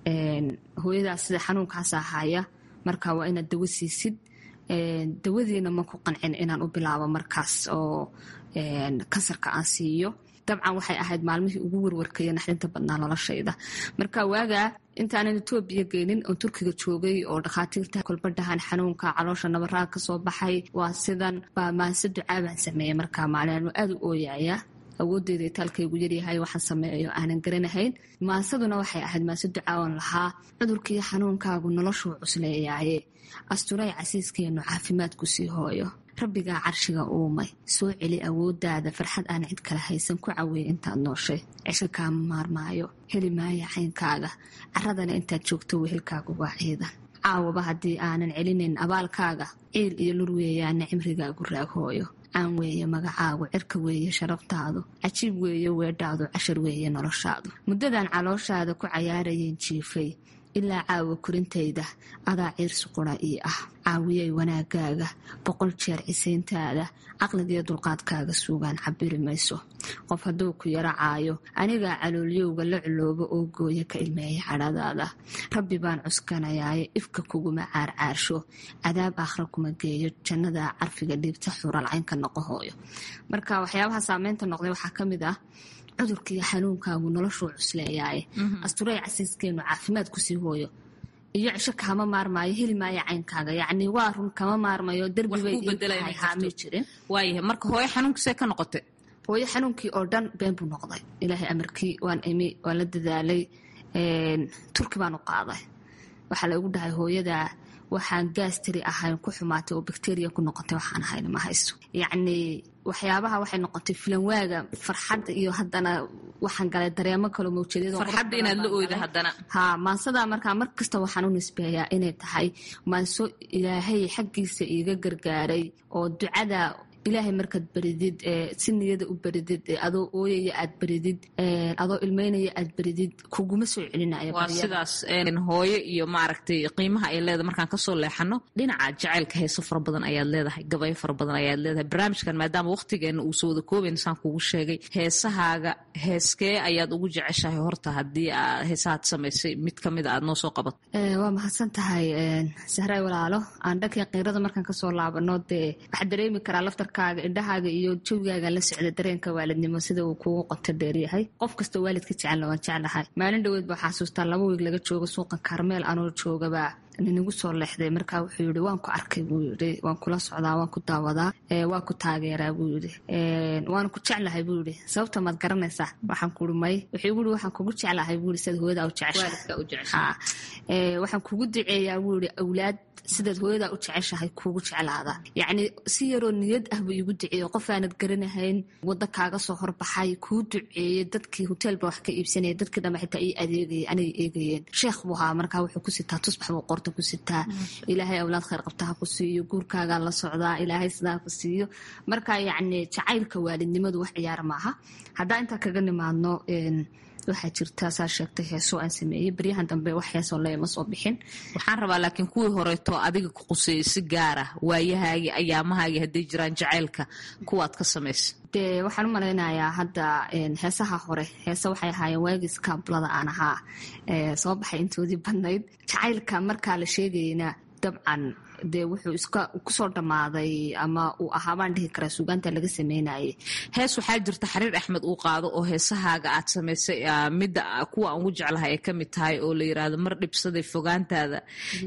hooyadaas sida xanuunkaasa haya marka waa inaad dawo siisid dawadiina ma ku qancin inaan u bilaabo markaas oo kansarka aan siiyo dabcan waxay ahayd maalmihii ugu warwarkaya naxdinta badnaa noloshayda marka waagaa intaanan etoobiya geynin oon turkiga joogay oo dhakhaatiirta kolbadhahan xanuunka caloosha nabaraag kasoo baxay waa sidan baa maanse ducaabaan sameeyey markaa maalin aada u ooyaya awoodeeda itaalkaygu yaryahay waxaan sameeyo aanan garanahayn maasaduna waxay ahayd maase ducaawan lahaa cudurkii xanuunkaagu noloshuu cusleeyaaye asturay casiiskeenu caafimaadku sii hooyo rabbigaa carshiga uumay soo celi awoodaada farxad aan cid kale haysan ku caweeye intaad nooshay cisho kaama maarmaayo heli maaya caynkaaga caradana intaad joogto wehelkaagu waa ciidan caawaba haddii aanan celinayn abaalkaaga ciil iyo lur weeyaana cimrigaagu raag hooyo caan weeye magacaagu cirka weeye sharaftaadu cajiib weeye weedhaadu cashar weeye noloshaadu muddadan calooshaada ku cayaarayeen jiifay ilaa caawa korintayda adaa ciirsi qura ii ah caawiyay wanaagaaga boqol jeer cisayntaada caqligiyo dulqaadkaaga suugaan cabiri mayso qof hadduu ku yaro caayo anigaa caloolyowga la culoobo oo gooya ka ilmeeya cadhadaada rabbi baan cuskanayaaye ifka kuguma caarcaarsho cadaab aakhra kuma geeyo jannada carfiga dhiibta xuralcaynka noqo hooyo marka waxyaabaha saameynta noqday waxaa ka mid ah cudurkiiyo xanuunkaagu noloshuu cusleeyaaye asturay casiiskeenu caafimaad kusii hooyo iyo cisho kama maarmaayo heli maayo caynkaaga yacni waa run kama maarmayo derbibay jirin
waayahay marka hooyo xanuunkiisee ka noqotay
hooyo xanuunkii oo dhan been buu noqday ilaahay amarkii waan imi waan la dadaalay turki baan u qaaday waxaa la igu dhahay hooyada waxaan gaastiri ahayn ku xumaatay oo bakteriya ku noqotay waxaan ahayn ma haysto yacni waxyaabaha waxay noqotay filanwaaga farxad iyo haddana waxaan galay dareemo kalo
mawjeedfarxadda inaad la oyda haddana
ha maansadaa markaa mar kasta waxaan u nisbeeyaa inay tahay maanso ilaahay xaggiisa iiga gargaaray oo ducada ilaahay markaad baridid si niyada u baridid adoo ooyaya aad baridid adoo ilmeynaya aad baridid kuguma soo celinaya
waa sidaas hooyo iyo maaragtay qiimaha ay leedahay markaan kasoo leexano dhinaca jacaylka heeso fara badan ayaad leedahay gabayo fara badan ayaad leedahay barnaamijkan maadaama waqtigeena uu soo wada koobayn saan kugu sheegay heesahaaga heeskee ayaad ugu jeceshahay horta haddii heesahaad samaysay mid kamida aad noo soo qabato
waa mahadsan tahay sahray walaalo aan dhankii qiirada markaan kasoo laabano dee waxaa dareemi karaa laftar indhahaaga iyo jawigaaga la socda dareenka waalidnimo sida uu kugu qoto dheeryahay qof kastoo waalidka jecelna waan jeclahay maalin dhoweed baa xasuustaa laba wiig laga joogo suuqa kaarmeel anoo joogabaa ninagu soo leexday markaa wuxuu yidhi waan ku arkay buu yidhi waan kula socdaa waan ku daawadaa waan ku taageeraa buu yidhi waan ku jeclahay buu yidhi sababta maad garanaysaa waxaan kuui may wuxuu igu yidhi waxaan kugu jeclahay buu yidhi sidaad hooyadaa u jeceshahay waxaan kugu duceeyaa buu yidhi awlaad sidaad hooyadaa u jeceshahay kuugu jeclaada yacni si yaroo niyad ah buu iigu duceeyey qof aanad garanahayn waddo kaaga soo horbaxay kuu duceeyey dadkii hoteelba wax ka iibsanaya dadkii dhamma xitaa ii adeegayay anay eegayeen sheekh buu ahaa markaa wuxuu ku sitaa tusbax buu qorta ku sitaa ilaahay awlaad khayr qabtaha ku siiyo guurkaagaa la socdaa ilaahay sidaa ku siiyo marka yacni jacaylka waalidnimadu wax ciyaar maaha haddaa intaa kaga nimaadno waxaa jirta saa sheegtay heeso aan sameeyey baryahan dambe wax heesoo leema soo bixin
waxaan rabaa laakiin kuwii horeeto adiga ku quseeyey si gaara waayahaagii ayaamahaagii hadday jiraan jacaylka kuwaad ka samaysa
dee waxaan u malaynayaa hadda heesaha hore heese waxay ahaayeen waagis kaablada aan ahaa soo baxay intoodii badnayd jacaylka markaa la sheegayna dabcan dee wuxuu iska kusoo dhammaaday ama uu ahaa baan dhihi karaa suugaanta laga sameynayay
hees waxaa jirta xariir axmed uu qaado oo heesahaaga aad samaysay midda kuwa aan ugu jeclahay ay ka mid tahay oo la yiraahdo mar dhibsaday fogaantaada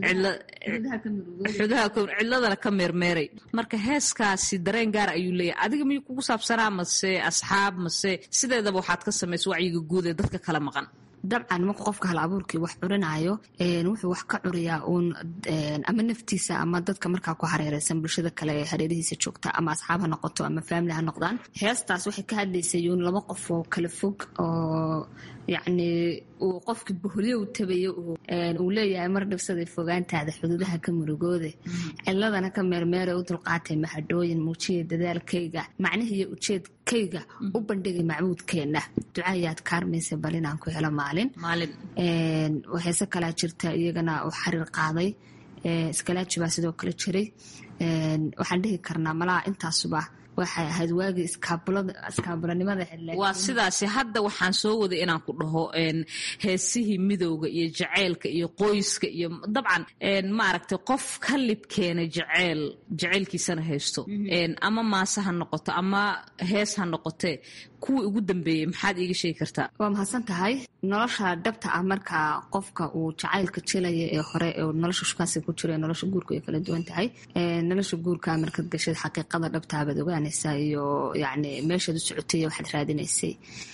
cidladana ka meermeeray marka heeskaasi dareen gaar ayuu leeyahay adiga miyuu kugu saabsanaa mase asxaab mase sideedaba waxaad ka samaysay wacyiga guud ee dadka kala maqan
dabcan marku qofka hal abuurkii wax curinayo wuxuu wax ka curiyaa uun ama naftiisa ama dadka markaa ku hareereysan bulshada kale ee hareerihiisa joogta ama asxaab ha noqoto ama faamili ha noqdaan heestaas waxay ka hadlaysay uun laba qof oo kala fog oo yacni uu qofkii boholyo u tabayo uu leeyahay mar dhibsaday fogaantaada xuduudaha ka murugoode ciladana ka meermeera u dulqaatay mahadhooyin muujiya dadaalkayga macnihiiyo ujeedkayga u bandhigay macbuudkeenna ducaayaad kaarmaysa bal inaan ku helo maalin heese kalaa jirta iyagana uu xariir qaaday iskalaaji baa sidoo kale jiray waxaan dhihi karnaa malaha intaasuba waxay ahayd waagii iskaabulanimada
waa sidaasi hadda waxaan soo waday inaan ku dhaho heesihii midowga iyo jaceylka iyo qoyska iyo dabcan maaragtay qof ka libkeena jaceyl jaceylkiisana haysto ama maase ha noqoto ama hees ha noqotee kuwii ugu dambeeyey maxaad iiga sheegi kartaa
waa mahadsan tahay nolosha dhabta ah marka qofka uu jacaylka jelaya ee hore nolosha shukaansi ku jira nolosha guurka ay kala duwan tahay nolosha guurka markaad gashad xaqiiqada dhabtaabaad ogaanaysaa iyo yani meeshaad u socotay waxaad raadinaysay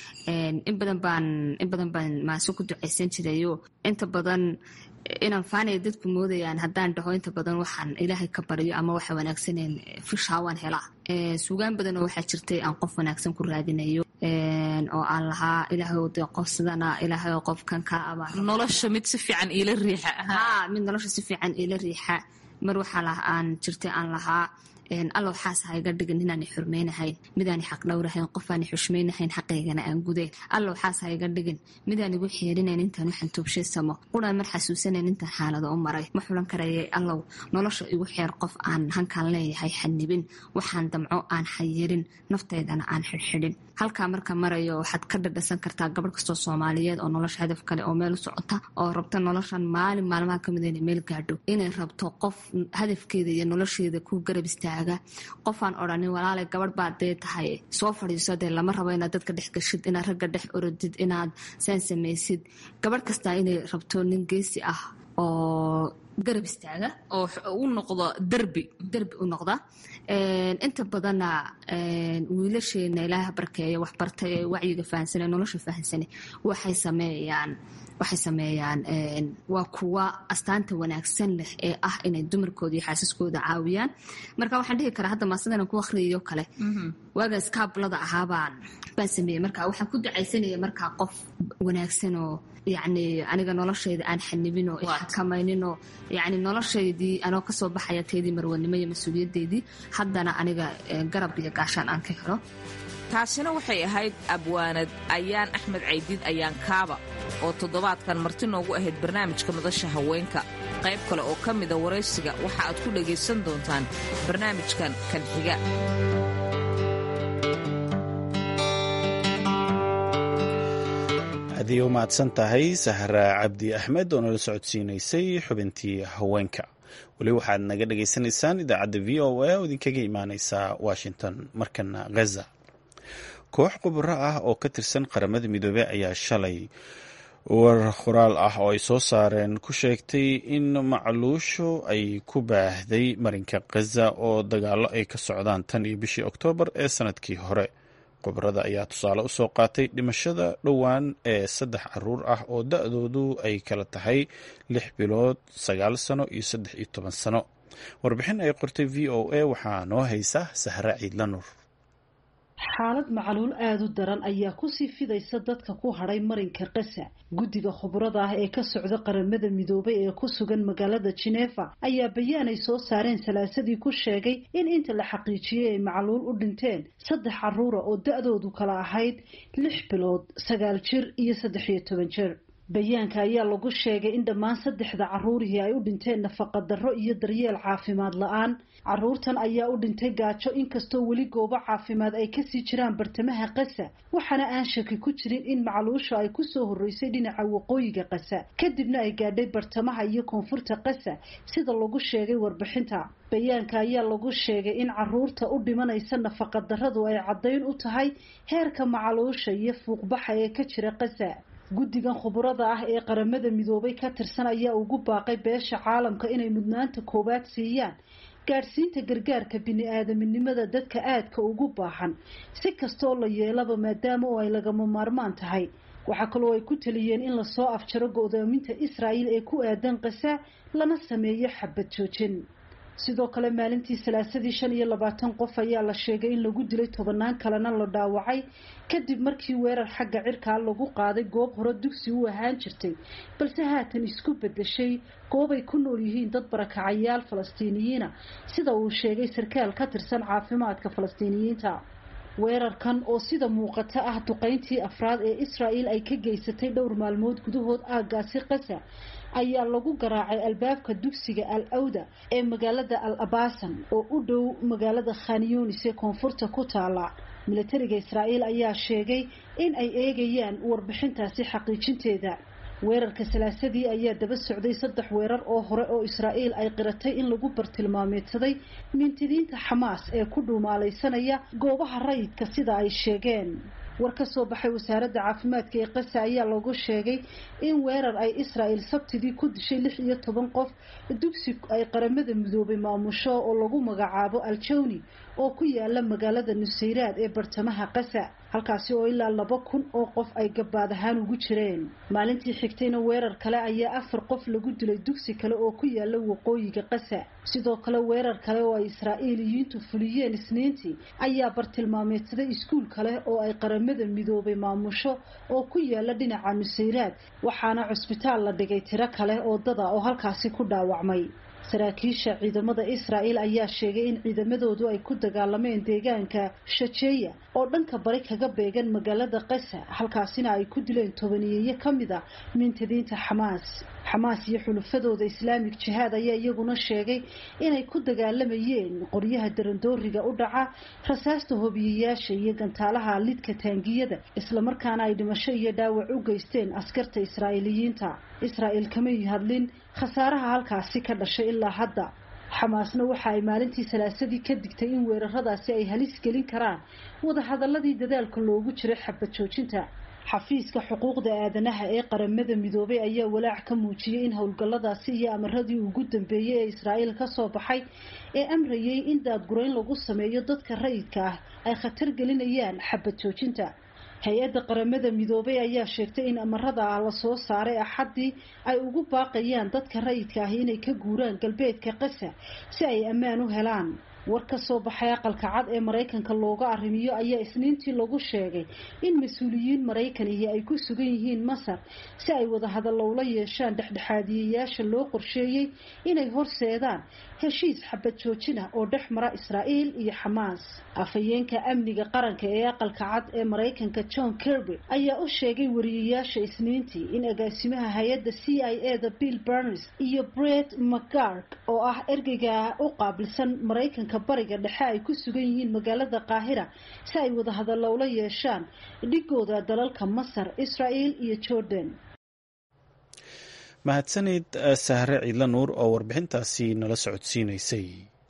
in badan baan in badan baan maase ku ducaysan jirayo inta badan inaan faanaya dadku moodayaan haddaan dhaho inta badan waxaan ilaahay ka baryo ama waxa wanaagsaneen fishaa waan helaa sugaan badanoo waxaa jirtay aan qof wanaagsan ku raadinayo oo aan lahaa ilaahay de qof sidana ilaahay qofkan ka aba
nolosha mid si fiican iila riixa
ha mid nolosha si fiican iila riixa mar waxaa aan jirtay aan lahaa allow xaas ha iga dhigin inaanay xurmaynahayn midaani xaq dhowrahayn qofaani xushmaynahayn xaqaygana aan gudayn allow xaas ha iga dhigin midaan igu xeerinayn intaan waxaan toobshaysamo quraan mar xasuusanayn intaan xaalado u maray ma xulan karayay allow nolosha igu xeer qof aan hankaan leeyahay xanibin waxaan damco aan xayirin naftaydana aan xidhxidhin halkaa marka marayo waxaad ka dhadhasan kartaa gabadh kastoo soomaaliyeed oo nolosha hadaf kale oo meel u socota oo rabta noloshan maalin maalmaha kamid inay meel gaadho inay rabto qof hadafkeeda iyo nolosheeda ku garab istaaga qofaan odhanin walaalay gabadh baad dee tahay soo fadhiiso dee lama rabo inaad dadka dhex gashid inaad ragga dhex orodid inaad saan samaysid gabadh kastaa inay rabto nin geesi ah oo garab istaaga
oo u noqdo derbi
derbi u noqda inta badanna wiilasheena ilaaha barkeeya waxbartay ee wacyiga fahansane nolosha fahansane waxay sameeyaan waxay sameeyaan waa kuwa astaanta wanaagsan leh ee ah inay dumarkooda iyo xaasaskooda caawiyaan marka waxaan dhihi karaa hadda maasadana ku akhriyayo kale waaga iskaabulada ahaabaan baan sameeyey marka waxaan ku ducaysanaya markaa qof wanaagsan oo yacni aniga noloshayda aan xanibin oo ixakamaynin oo yacni noloshaydii anoo kasoo baxaya taydii marwanimo iyo mas-uuliyadeydii haddana aniga garab iyo gaashaan aan ka helo
taasina waxay ahayd abwaanad ayaan axmed caydiid ayaan kaaba oo toddobaadkan marti noogu ahayd barnaamijka madasha haweenka qayb kale oo ka mida waraysiga waxa aad ku dhagaysan doontaan barnaamijkan kan xiga
aad u mahadsan tahay sahra cabdi axmed oo nala socodsiinaysay xubintii haweenka weli waxaad naga dhagaysanaysaan idaacadda v o a oo idinkaga imaaneysa washington markana ghaza koox khubaro ah oo ka tirsan qaramada midoobey ayaa shalay war qoraal ah oo ay soo saareen ku sheegtay in macluushu ay ku baahday marinka khaza oo dagaalo ay ka socdaan tan iyo bishii oktoobar ee sanadkii hore khubarada ayaa tusaale u soo qaatay dhimashada dhowaan ee saddex caruur ah oo da-doodu ay kala tahay lix bilood sagaal sano iyo saddex iyo toban sano warbixin ay qortay v o a waxaa noo haysa sahra ciidlanur
xaalad macaluul aada u daran ayaa kusii fidaysa dadka ku hadhay marinka kasa guddiga khubrada ah ee ka socda qaramada midoobay ee ku sugan magaalada jinefa ayaa bayaan ay soo saareen salaasadii ku sheegay in inta la xaqiijiyey ay macaluul u dhinteen saddex caruura oo da-doodu kala ahayd lix bilood sagaal jir iyo saddex iyo toban jir bayaanka ayaa lagu sheegay in dhammaan saddexda caruurihii ay u dhinteen nafaqa darro iyo daryeel caafimaad la-aan caruurtan ayaa u dhintay gaajo inkastoo weli goobo caafimaad ay kasii jiraan bartamaha kasa waxaana aan shaki ku jirin in macluusha ay kusoo horreysay dhinaca waqooyiga kasa kadibna ay gaadhay bartamaha iyo koonfurta kasa sida lagu sheegay warbixinta bayaanka ayaa lagu sheegay in caruurta u dhimanaysa nafaqa darradu ay caddayn u tahay heerka macaluusha iyo fuuqbaxa ee ka jira kasa guddigan khuburada ah ee qaramada midoobay ka tirsan ayaa ugu baaqay beesha caalamka inay mudnaanta koowaad siiyaan gaadhsiinta gargaarka bini-aadaminimada dadka aadka ugu baahan si kastaoo la yeelaba maadaama oo ay lagama maarmaan tahay waxaa kaloo ay ku taliyeen in lasoo afjaro go-doominta israa'il ee ku aadan kasa lana sameeyo xabad joojin sidoo kale maalintii salaasadii shan iyo labaatan qof ayaa la sheegay in lagu dilay tobanaan kalena la dhaawacay kadib markii weerar xagga cirkaa lagu qaaday goob hore dugsi u ahaan jirtay balse haatan isku bedeshay goob ay ku nool yihiin dad barakacayaal falastiiniyiina sida uu sheegay sarkaal ka tirsan caafimaadka falastiiniyiinta weerarkan oo sida muuqata ah duqayntii afraad ee israa'il ay ka geysatay dhowr maalmood gudahood aaggaasi qasa ayaa lagu garaacay albaabka dugsiga al awda ee magaalada al abasan oo u dhow magaalada khanyunis ee koonfurta ku taala milatariga israa'iil ayaa sheegay in ay eegayaan warbixintaasi xaqiijinteeda weerarka salaasadii ayaa daba socday saddex weerar oo hore oo israa'iil ay qiratay in lagu bartilmaameedsaday mintidiinta xamaas ee ku dhuumaalaysanaya goobaha rayidka sida ay sheegeen war ka soo baxay wasaaradda caafimaadka ee qasa ayaa lagu sheegay in weerar ay israa'il sabtidii ku dishay lix iyo toban qof dugsi ay qaramada midoobay maamusho oo lagu magacaabo aljawni oo ku yaala magaalada nusayraad ee bartamaha qasa halkaasi oo ilaa laba kun oo qof ay gabaad ahaan ugu jireen maalintii xigtayna weerar kale ayaa afar qof lagu dilay dugsi kale oo ku yaala waqooyiga qasa sidoo kale weerar kale oo ay israa'iiliyiintu fuliyeen isniintii ayaa bartilmaameedsaday iskuul kale oo ay qaramada midoobay maamusho oo ku yaala dhinaca nusayraad waxaana cusbitaal la dhigay tiro kale oo dada oo halkaasi ku dhaawacmay saraakiisha ciidamada israa'il ayaa sheegay in ciidamadoodu ay ku dagaalameen deegaanka shajeeya oo dhanka bari kaga beegan magaalada qasa halkaasina ay ku dileen tobaniyeeyo ka mid a mintadiinta xamaas xamaas iyo xulufadooda islaamig jihaad ayaa iyaguna sheegay inay ku dagaalamayeen qoryaha darandooriga u dhaca rasaasta hobiyayaasha iyo gantaalaha lidka taangiyada islamarkaana ay dhimasho iyo dhaawac u geysteen askarta israa'iiliyiinta israa'il kamay hadlin khasaaraha halkaasi ka dhashay ilaa hadda xamaasna waxa ay maalintii salaasadii ka digtay in weeraradaasi ay halis gelin karaan wadahadaladii dadaalka loogu jiray xabad joojinta xafiiska xuquuqda aadanaha ee qaramada midoobay ayaa walaac ka muujiyey in howlgalladaasi iyo amaradii ugu dambeeyey ee israa'iil ka soo baxay ee amrayay in daadgurayn lagu sameeyo dadka rayidka ah ay khatar gelinayaan xabad joojinta hay-adda qaramada midoobay ayaa sheegtay in amarada ah lasoo saaray axaddii ay ugu baaqayaan dadka rayidka ah inay ka guuraan galbeedka qasa si ay ammaan u helaan war ka soo baxay aqalka cad ee maraykanka looga arrimiyo ayaa isniintii lagu sheegay in mas-uuliyiin maraykanihii ay ku sugan yihiin masar si ay wadahadallo ula yeeshaan dhexdhexaadiyayaasha loo qorsheeyey inay horseedaan heshiis xabad joojin ah oo dhex mara israa'iil iyo xamaas afhayeenka amniga qaranka ee aqalka cad ee maraykanka john kirby ayaa u sheegay wariyayaasha isniintii in agaasimaha hay-adda c i e da bill barnes iyo bret mcgarg oo ah ergeyga u qaabilsan maraykanka bariga dhexe ay ku sugan yihiin magaalada qaahira si ay wadahadallo ula yeeshaan dhigooda dalalka masar israa'iil iyo jordan
mahadsanid sahre ciidla nuur oo warbixintaasi nala socodsiinaysay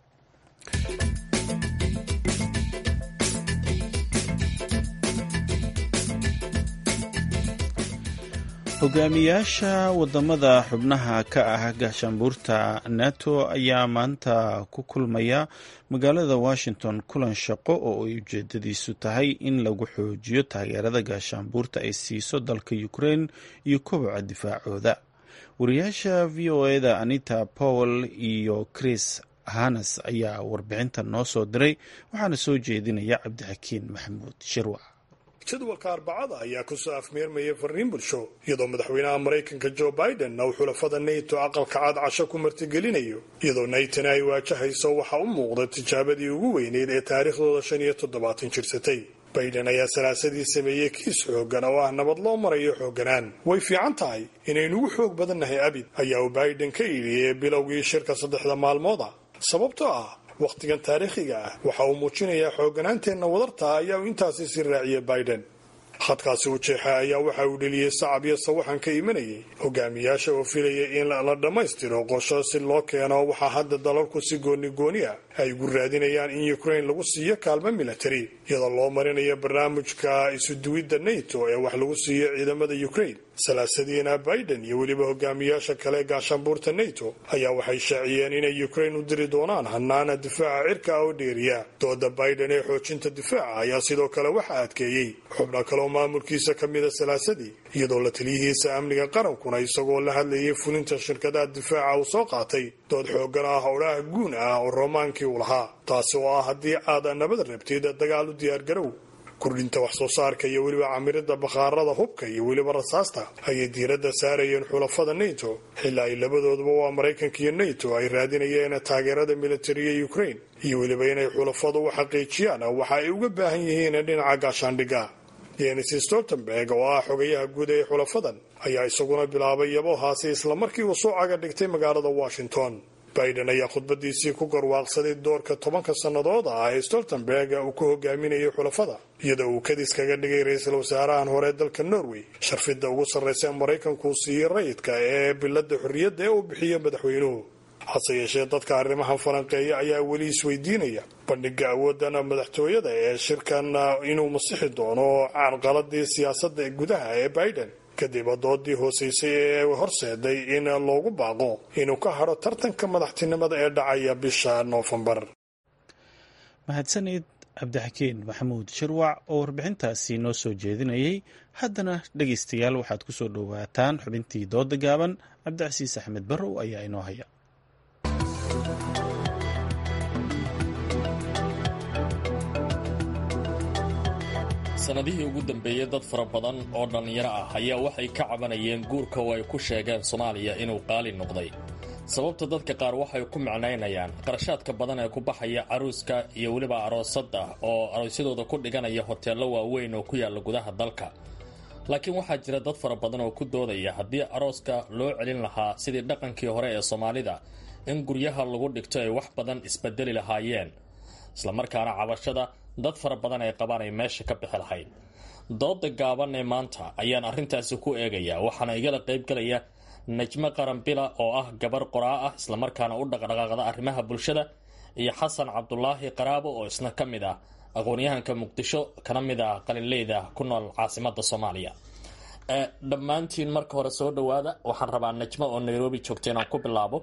hogaamiyaasha wadamada xubnaha ka ah gaashaanbuurta nato ayaa maanta ku kulmaya magaalada washington kulan shaqo oo ay ujeedadiisu tahay in lagu xoojiyo taageerada gaashaanbuurta ay siiso dalka ukraine iyo koboca difaacooda wariyaasha v o eda anita powell iyo chris hanes ayaa warbixinta noo soo diray waxaana soo jeedinaya cabdixakiin maxamuud shirwac
jadwalka arbacada ayaa kusoo afmeermayay fariin bulsho iyadoo madaxweynaha maraykanka joe biden uu xulafada nato aqalka cad casho ku martigelinayo iyadoo naytona ay waajahayso waxaa u muuqda tijaabadii ugu weyneyd ee taariikhdooda shan iyo toddobaatan jirsatay biden ayaa salaasadii sameeyey kiis xooggan oo ah nabad loo marayo xoogganaan way fiican tahay inaynugu xoog badannahay abid ayaa uu biden ka iidhiyey bilowgii shirka saddexda maalmooda sababtoo ah wakhtigan taariikhiga ah waxa uu muujinayaa xoogganaanteenna wadarta ayaa uu intaasi sii raaciyay biden khadkaasi u jeexa ayaa waxa uu dheliyey sacab iyo sawaxan ka imanayay hogaamiyaasha oo filaya in la dhammaystiro qosho si loo keeno waxaa hadda dalalku si gooni gooni ah ay ugu raadinayaan in ukraine lagu siiyo kaalmo militari iyadoo loo marinayo barnaamijka isuduwidda nato ee wax lagu siiyo ciidamada ukraine salaasadiina biden iyo weliba hogaamiyaasha kale gaashaanbuurta nato ayaa waxay shaaciyeen inay ukraine u diri doonaan hanaana difaaca cirka oo dheeriya dooda biden ee xoojinta difaaca ayaa sidoo kale waxa adkeeyey xubno kaleoo maamulkiisa ka mida salaasadii iyadoo la taliyihiisa amniga qarankuna isagoo la hadlayay fulinta shirkadaha difaaca uu soo qaatay dood xooggan ah howlaha guun ah oo romaankii uu lahaa taasi oo ah haddii aad nabad rabtid dagaal u diyaargarow kordhinta wax soo saarka iyo weliba camirida bakhaarada hubka iyo weliba rasaasta ayay diiradda saarayeen xulafada nato xilli ay labadooduba waa maraykanka iyo nato ay raadinayeen taageerada militariga ukraine iyo weliba inay xulafadu u xaqiijiyaan waxa ay uga baahan yihiin dhinaca gaashaandhigga jenis stoltenberg oo ah xogayaha guud ee xulafadan ayaa isaguna bilaabay yabohaasi islamarkii uu soo caga dhigtay magaalada washington biden ayaa khudbadiisii ku garwaaqsaday doorka tobanka sannadood ah ee stoltenberg uu ku hogaaminayay xulafada iyadoo uu kadis kaga dhigay ra-iisul wasaarahan hore dalka norway sharfidda ugu sarraysa maraykanku siiyey rayidka ee bilada xorriyadda ee uu bixiyo madaxweynuhu hase yeeshee dadka arrimahan falanqeeya ayaa weli isweydiinaya bandhiga awoodana madaxtooyada ee shirkan inuu masixi doono carqaladii siyaasadda gudaha ee biden kadib doodii hooseysay ee horseeday in loogu baaqo inuu ka hadho tartanka madaxtinimada ee dhacaya bisha noofembar
mahadsanid cabdixakiin maxamuud shirwac oo warbixintaasi noo soo jeedinayay haddana dhegaystayaal waxaad ku soo dhowaataan xubintii dooda gaaban cabdicasiis axmed barrow ayaa inoo haya
sanadihii ugu dambeeyey dad fara badan oo dhallinyaro ah ayaa waxay ka cabanayeen guurka oo ay ku sheegeen soomaaliya inuu qaali noqday sababta dadka qaar waxay ku micnaynayaan qarashaadka badan ee ku baxaya caruuska iyo weliba aroosadda oo aroosyadooda ku dhiganaya hoteello waaweyn oo ku yaalla gudaha dalka laakiin waxaa jira dad fara badan oo ku doodaya haddii arooska loo celin lahaa sidii dhaqankii hore ee soomaalida in guryaha lagu dhigto ay wax badan isbedeli lahaayeen islamarkaana cabashada dad fara badan ay qabaan ay meesha ka bixi lahayd dooda gaaban ee maanta ayaan arrintaasi ku eegayaa waxaana igala qaybgalaya najmo qaranbila oo ah gabar qoraa ah islamarkaana u dhaqdhaqaaqda arrimaha bulshada iyo xasan cabdulaahi qaraabo oo isna ka mid ah aqoon-yahanka muqdisho kana mid ah qalinleyda ku nool caasimada soomaaliya dhammaantiin marka hore soo dhawaada waxaan rabaa najmo oo nairobi joogta inaan ku bilaabo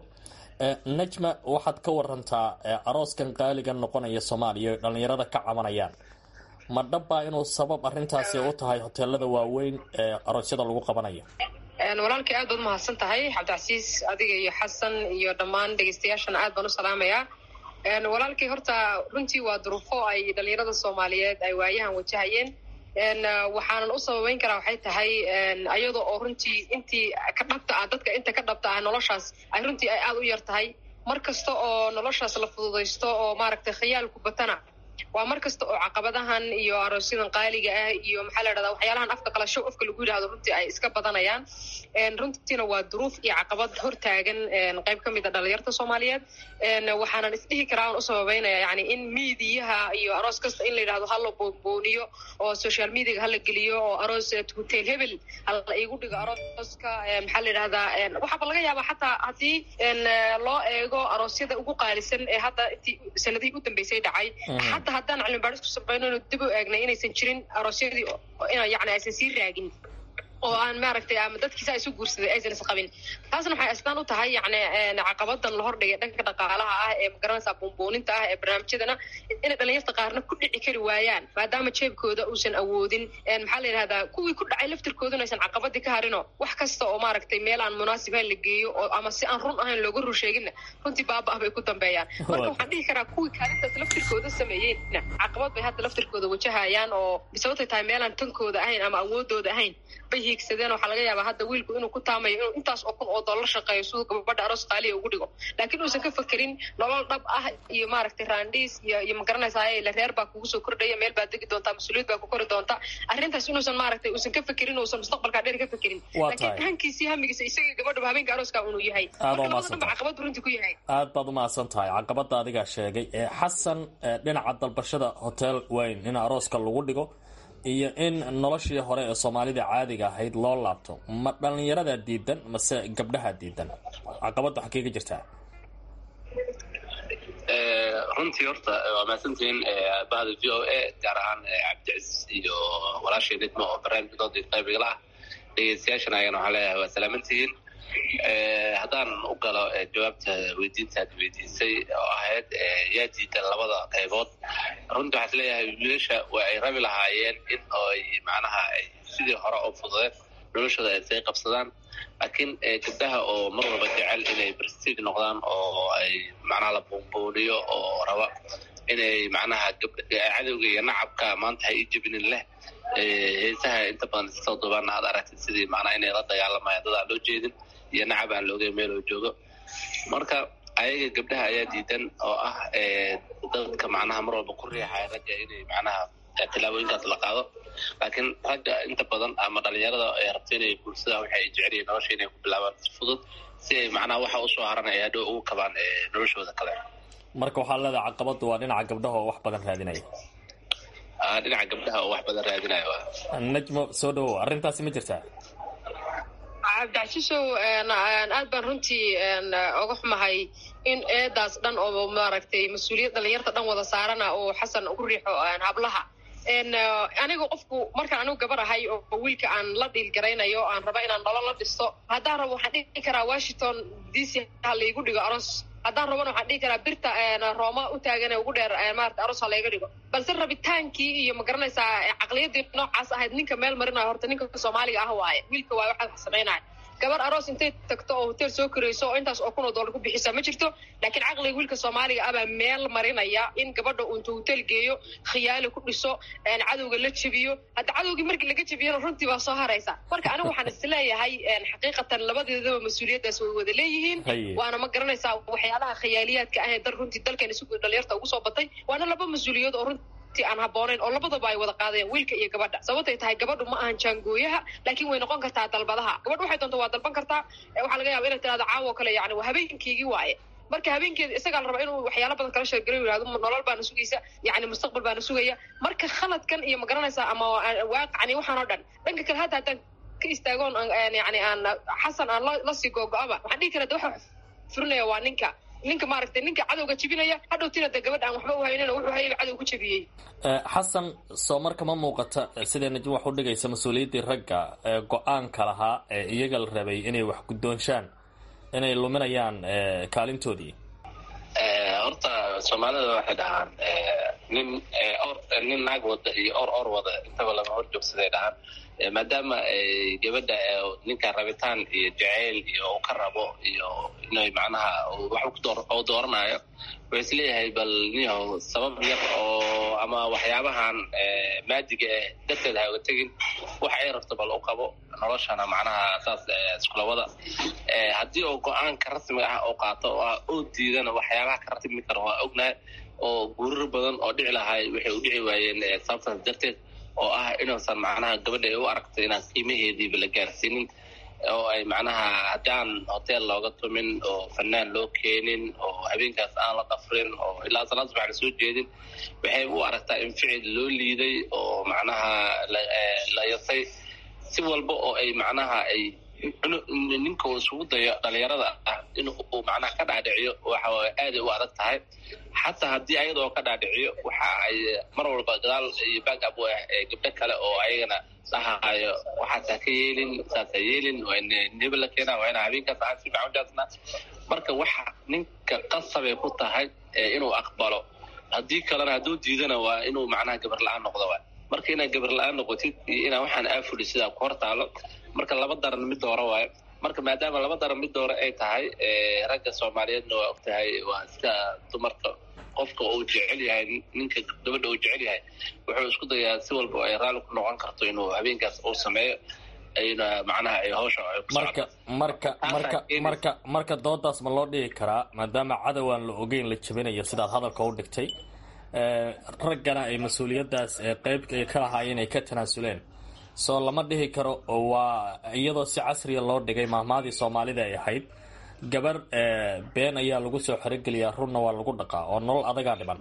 najma waxaad ka warantaa arooskan qaaliga noqonaya soomaaliya o dhallinyarada ka cabanayaan ma dhabbaa inuu sabab arintaasi u tahay hoteelada waaweyn ee aroosyada lagu qabanayo
walaalkay aad baad umahadsan tahay cabdicasiis adiga iyo xasan iyo dhammaan dhegeystayaashana aad baan u salaamayaa walaalkay horta runtii waa duruufo ay dhalinyarada soomaaliyeed ay waayahan wajahayeen waxaanan u sababeyn karaa waxay tahay ayada oo runtii intii ka dhabta ah dadka inta ka dhabta ah noloshaas ay runtii ay aada u yar tahay mar kasta oo noloshaas la fududaysto oo maaragtay khayaalku batana waa mar kasta oo caqabadahan iyo aroosyadan qaaliga ah iyo maxaa la dhahdaa waxyaalahan afka kala show afka lagu yidhahdo runtii ay iska badanayaan runtiina waa duruuf iyo caqabad hortaagan qayb ka mid a dhalinyarta soomaaliyeed waxaanan isdhihi karaa aan u sababeynaya yani in miidiyaha iyo aroos kasta in la yidhahdo hala boonbooniyo oo social mediaga hala geliyo oo aroos hotel hebel hala igu dhigo arooska maxaa la yidhahdaa waxaaba laga yaabaa xataa haddii loo eego aroosyada ugu qaalisan ee hadda intii sanadihii u dambeysay dhacay xataa haddaan cilmi baadhis ku samayno inu dib u eegnay inaysan jirin aroosyadii yani aysan sii raagin oo aan maaragtay ama dadkiisa isu guursaday aysan isqabin taasna waxay astaan u tahay yani caqabadan la hordhigay dhanka dhaqaalaha ah ee magaranaysa buunbuuninta ah ee barnaamijyadana inay dhalinyarta qaarna ku dhici kari waayaan maadaama jeebkooda uusan awoodin maxaa la yidhahdaa kuwii ku dhacay laftirkooduna aysan caqabadii ka harino wax kasta oo maaragtay meel aan munaasibayn la geeyo oo ama si aan run ahayn looga rur sheeginna runtii baaba-ah bay ku dambeeyaan marka waxaan dhihi karaa kuwii kaalintaas laftirkooda sameeyeyna caqabad bay hadda laftirkooda wajahayaan oo sababtay tahay meelaan tankooda ahayn ama awoodooda ahayn bay hiigsadeen waxaa laga yaabaa hadda wiilku inuu ku taamayo inuu intaas oo kun oo dollar shaqeeyo siduu gabadha aroos qaaliya ugu dhigo laakiin uusan ka fekerin nolol dhab ah iyo maaragtay raandhiis iyo iyo magaranaysaa la reer baa kugu soo kordhaya meel baad degi doontaa mas-uuliyad baa ku kori doonta arrintaas inuusan maaragtay uusan ka fekerin uusan mustaqbalkaa dheer ka fekerin laakiin hankiisii hamigiisa isagii gabadhaba habeenka arooska unuu yahay marka labada dhanba caqabad runtii ku yahay
aad baad umahadsan tahay caqabada adigaa sheegay xasan dhinaca dalbashada hotel weyn in arooska lagu dhigo iyo in noloshii hore ee soomaalida caadiga ahayd loo laabto ma dhallinyarada diidan mase gabdhaha diidan caqabadda waxaa kaga jirtaa
runtii horta waa mahadsantihiin bahda v o a gaar ahaan cabdicasiis iyo walaashay nidmo oo barnaamijkoodii qaybiga ah dhegeystayaashana ayagana waxaan leeyahay waa salaamantihiin haddaan u galo jawaabta weydiintaad weydiisay oo ahayd yaa diidan labada qaybood runtii waxaa is leeyahay wiilasha waa ay rabi lahaayeen in ay macnaha ay sidii hore oo fududeen noloshooda ay say qabsadaan laakiin gabdhaha oo mar walba jecel inay prestige noqdaan oo ay macnaha la buunbuuniyo oo raba inay macnaha cadowga iyo nacabka maanta ha ii jebinin leh heesaha inta badan iskasoo duubaan aad aragtid sidii macnaha inay la dagaalamayaan dad aan loo jeedin iyo nacab aan loogeyn meel oo joogo marka ayaga gabdhaha ayaa diidan oo ah dadka macnaha mar walba ku riixaya ragga inay macnaha tilaabooyinkaas la qaado laakiin ragga inta badan ama dhalinyarada ay rabto inay guursadaan waxa ay jecel yihiin nolosha inay ku bilaabaan si fudud si ay macnaha waxa usoo haranaya hadhow ugu kabaan noloshooda kale
marka waxaa leedahay caqabadu waa dhinaca gabdhaha oo wax badan raadinaya
dhinaca gabdhaha oo wax badan raadinaya
najmo soo dhawow arrintaasi ma jirtaa
cabdicasiisow aad baan runtii oga xumahay in eedaas dhan oo maaragtay mas-uuliyad dhalinyarta dhan wada saarana oo xasan ugu riixo hablaha aniga qofku markaan anigu gabar ahay oo wiilka aan la dhiilgaraynayo aan raba inaan nolol la dhisto haddaan rabo waxaan dhihi karaa washington d c ha laigu dhigo aros haddaan rabana waxaan dhihi karaa birta rooma u taagan ugu dheer maarata aros ha layga dhigo balse rabitaankii iyo ma garanaysaa caqliyadii noocaas ahayd ninka meel marinayo horta ninka soomaaliga ah waaye wiilka waaye waxaad wax samaynaya gabar aroos intay tagto oo hotel soo korayso oo intaas oo kun oo dollar ku bixisa ma jirto laakiin caqliga wiilka soomaaliga ah baa meel marinaya in gabadha uu intuu hotel geeyo khiyaali ku dhiso cadowga la jebiyo hadda cadowgii markii laga jebiyana runtii baa soo haraysa marka anigu waxaan isleeyahay xaqiiqatan labadeedaba mas-uuliyaddaas way wada leeyihiin waana ma garanaysaa waxyaalaha khiyaaliyaadka ah ee dal runtii dalkan isugu dhalinyarta ugu soo batay waana laba mas-uuliyaed oo runtii aan habboonayn oo labadaba ay wada qaadeen wiilka iyo gabadha sababtay tahay gabadhu ma ahan jaangooyaha laakiin way noqon kartaa dalbadaha gabadhu waxay doonta waa dalban kartaa waxaa laga yaba inay tirahdo caawo kale yani waa habeenkeygii waaye marka habeenkeeda isagaa la rabaa inuu waxyaala badan kala sheergalo yihahdo nolol baana sugaysa yani mustaqbal baana sugaya marka khaladkan iyo ma garanaysaa ama waaqacni waxaan oo dhan dhanka kale hadda haddaan ka istaagoon yani aan xasan aan lasii googo-aba waxaan dhihi kara de waxa furinaya waa ninka ninka maaragtay ninka cadowga jebinaya hadhowtina de gabadha aan waxba uhaynina wuxuu hayay cadow ku jebiyey
xasan soo marka ma muuqata sidee najmo wax u dhigaysa mas-uuliyaddii ragga ee go-aanka lahaa ee iyaga la rabay inay wax guddoonshaan inay luminayaan kaalintoodii
horta soomaalida waxay dhahaan nin or nin naag wada iyo or or wada intaba lama hor joogsaday dhahaan maadaama gabadha ninka rabitaan iyo jaceyl iyo uu ka rabo iyo inay macnaha wax u dooranayo wuxuu isleeyahay bal niyahow sabab yar oo ama waxyaabahan maadiga eh darteed ha uga tegin wax ay rabto bal u qabo noloshana macnaha saas iskula wada haddii uu go-aanka rasmiga ah oo qaato oo ah oo diidana waxyaabaha ka ratibmi kara waa ognahay oo guurar badan oo dhici lahay waxay u dhici waayeen sababtaas darteed oo ah inuusan macnaha gabadha ay u aragtay inaan qiimaheediiba la gaarsiinin oo ay macnaha haddaan hotel looga tumin oo fanaan loo keenin oo habeenkaas aan la dafrin oo ilaa salaad subax la soo jeedin waxay u aragtaa in ficil loo liiday oo macnaha la yasay si walba oo ay macnaha ay ninka uu isugu dayo dhalinyarada ah in uu macnaha ka dhaadhiciyo waxa aaday u adag tahay xataa haddii ayadoo ka dhaadhiciyo waxa ay mar walba gadaal iyo backab u ah gabdho kale oo ayagana dhahayo waxaas ha ka yeelin saas ha yeelin waa in neba la keenaa waa ina habeenkaas aan si fiican ujaasnaa marka waxa ninka qasabay ku tahay inuu aqbalo haddii kalena hadduu diidana waa inuu macnaha gabar la-aan noqdo waay marka inaad gabar la-aan noqotid iyo inaa waxaan aafuli sidaa ku hor taalo marka laba daran mid doora waayo marka maadaama laba daran mid doora ay tahay ragga soomaaliyeedna waa og tahay waa iska dumarka qofka uu jecel yahay ninka gabadha uu jecel yahay wuxuu isku dayaa si walba ay raalli ku noqon karto inuu habeenkaas uu sameeyo ayna macnaha ay hawsha
marka marka marka marka marka doodaas ma loo dhigi karaa maadaama cadowaan la ogeyn la jabinayo sidaad hadalka u dhigtay raggana ay mas-uuliyaddaas qeyb ka lahaayeen ay ka tanaasuleen soo lama dhihi karo waa iyadoo si casriya loo dhigay mahmaadii soomaalida ay ahayd gabar been ayaa lagu soo xerogeliyaa runna waa lagu dhaqaa oo nolol adagaa dhiman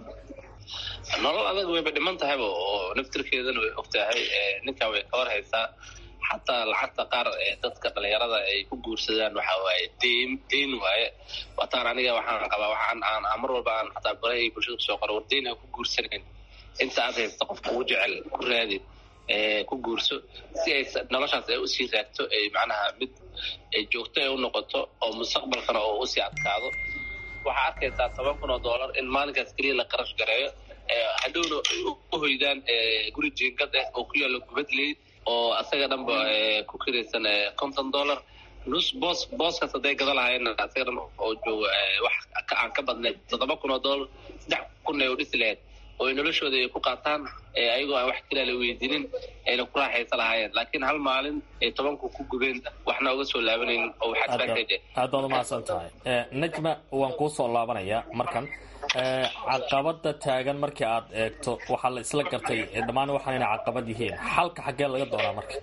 nolol adag wayba dhiman tahayba oo naftirkeedana way og tahay ninkan way ka warhaysaa xataa lacagta qaar dadka dhalinyarada ay ku guursadaan waxa waaye deyn deyn waaye wataan aniga waxaan qabaa waxaan aan mar walba aan xataa barahay bulshada kusoo qoro war deyn aan ku guursanayn inta aad haysta qofka ugu jecel ku raadi ku guurso si ay noloshaas ay usii raagto ay macnaha mid ay joogto ay u noqoto oo mustaqbalkana oo usii adkaado waxaa arkaysaa toban kun oo dollar in maalinkaas keliya la qarash gareeyo hadhowna u hoydaan guri jiingad ah oo ku yaalo gubadley oo asaga dhanba ku kiraysan konton dollar nus boos booskaas hadday gada lahaayeen asaga dhan oo joogo wax aan ka badnayd toddoba kun oo doolar saddex kun ay u dhisi lahayd oo ay noloshooda ay ku qaataan ayagoo aan wax kila la weydiinin ayna ku raaxaysa lahaayeen laakiin hal maalin ay tobanku ku gubeen waxna uga soo laabanaynin oo wax advantage
aad baad umahadsan tahay najma waan kuu soo laabanayaa markan caqabada taagan markii aad eegto waxaa la isla gartay dhammaan waxaan inay caqabad yihiin xalka xaggee laga doonaa marka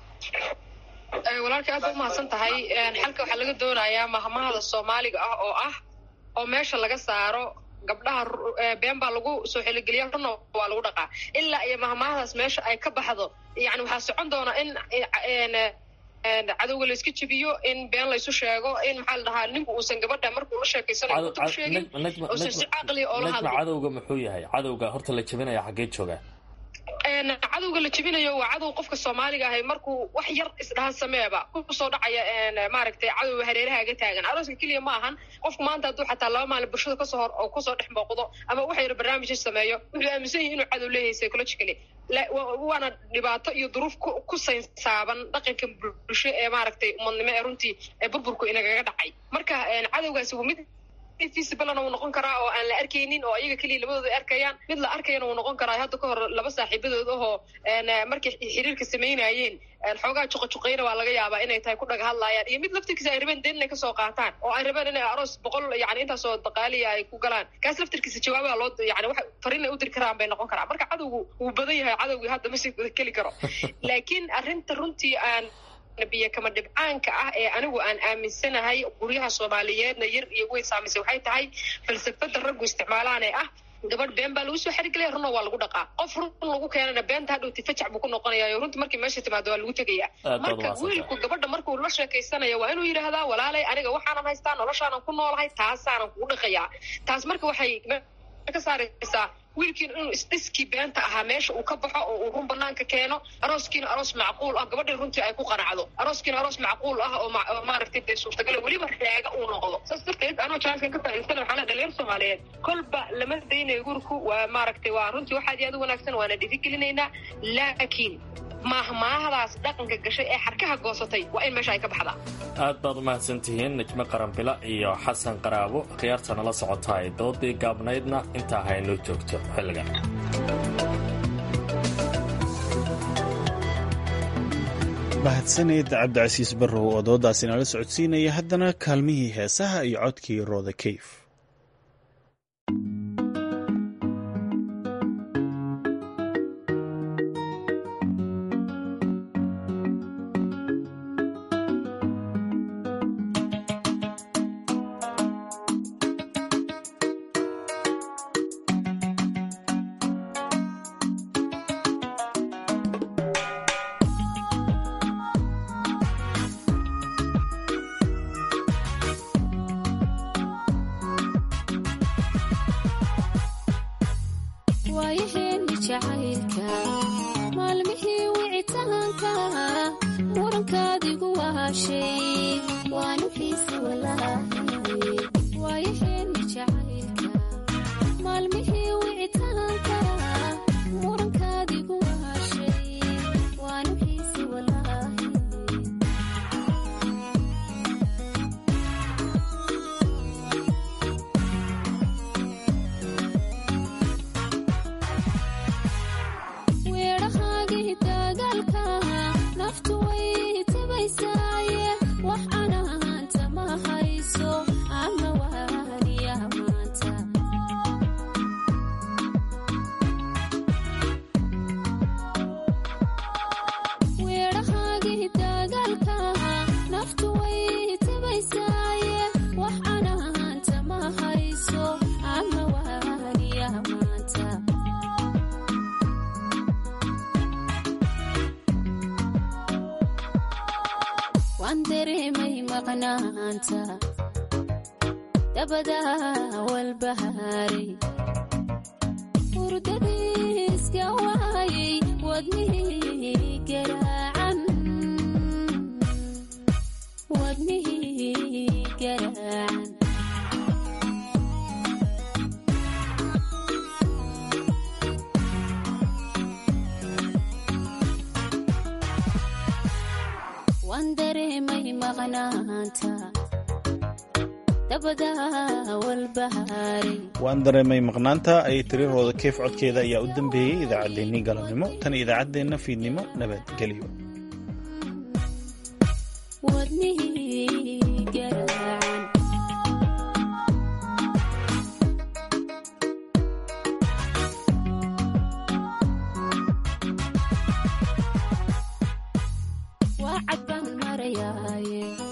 walaalkii aad ba umahadsan tahay xalka waxaa laga doonayaa mahmahada soomaaliga ah oo ah oo meesha laga saaro gabdhaha been baa lagu soo xeligeliya runna waa lagu dhaqaa ilaa iyo mahmahadaas meesha ay ka baxdo yani waxaa socon doona in cadowga layska jebiyo in been laysu sheego in maxaa la dhahaa ninku uusan gabadha markuu la sheekeysanayo uta sheegin uusan si caqliya oo la hadlo
cadowga muxuu yahay cadowga horta la jebinaya xaggee joogaa
cadowga la jebinayo waa cadow qofka soomaaliga ahay markuu wax yar isdhahan sameeba kusoo dhacaya maaragtay cadowga hareerahaaga taagan arooska keliya ma ahan qofku maanta hadduu xataa laba maalin bulshada kasoo hor oo kusoo dhex booqdo ama wax yar barnaamij sameeyo wuxuu aaminsan yahay inuu cadow leeyahay psychologically waana dhibaato iyo duruuf ku saynsaaban dhaqanka bulsho ee maaragtay umadnimo ee runtii ee burburku inagaga dhacay marka cadowgaasi waa mid visiblena wuu noqon karaa oo aan la arkaynin oo ayaga keliya labadooda arkayaan mid la arkayana wuu noqon karaa hadda ka hor laba saaxiibadood ahoo markay xiriirka samaynayeen xoogaa juqajuqayna waa laga yaabaa inay tahay ku dhaga hadlaayaan iyo mid laftirkiisa ay rabeen deen inay kasoo qaataan oo ay rabeen inay aroos boqol yani intaasoo daqaaliya ay ku galaan kaas laftirkiisa jawaabaha loo yani wax fariin ay u diri karaan bay noqon karaa marka cadowgu wuu badan yahay cadowgii hadda masii keli karo laakiin arrinta runtii aan biyo kama dhibcaanka ah ee anigu aan aaminsanahay guryaha soomaaliyeedna yar iyo weyn saamaysay waxay tahay falsafada raggu isticmaalaan ee ah gabadh been baa lagu soo xerigelaya runna waa lagu dhaqaa qof run lagu keenana beenta hadhowti fajac buu ku noqonaya runtii markii meesha timaado waa lagu tegaya marka wiilku gabadha markuu la sheekaysanaya waa inuu yidhaahdaa walaalay aniga waxaanan haystaa noloshaanan ku noolahay taasaanan kugu dhaqayaa taas marka waxay ka saaraysaa wiilkiina inuu isdhiskii beenta ahaa meesha uu ka baxo oo uu run banaanka keeno arooskiina aroos macquul ah gabadhii runtii ay ku qanacdo arooskiina aroos macquul ah oo maaragtay dee suurtagala weliba raaga uu noqdo saas darteed anoo jaaskan ka faa'iidsana waxaa la dhalinyar soomaaliyeed kolba lama daynayo gurku waa maaragtay waa runtii waxaad iyo aad u wanaagsan waana dhiirigelinaynaa laakiin maahmaahdaas dhaqanka gashay ee xarkaha goosatay waa in meesha ay ka baxdaa
aad baad u mahadsantihiin najme qaranbila iyo xasan qaraabo khiyaarta nala socotaay doodii gaabnaydna intaa haynoo joogto xilligan
mahadsaneed cabdicasiis barrow oo doodaasi nala socodsiinaya haddana kaalmihii heesaha iyo codkii rooda keyf
waan dareemay maqnaanta dabada walbahaaray
waan dareemay maqnaanta ayay tirirooda keef codkeeda ayaa u dambeeyey idaacaddeenii galabnimo tan idaacaddeenna fiidnimo nabadgelyo
wadnihii garaacan waa cad baan marayaaye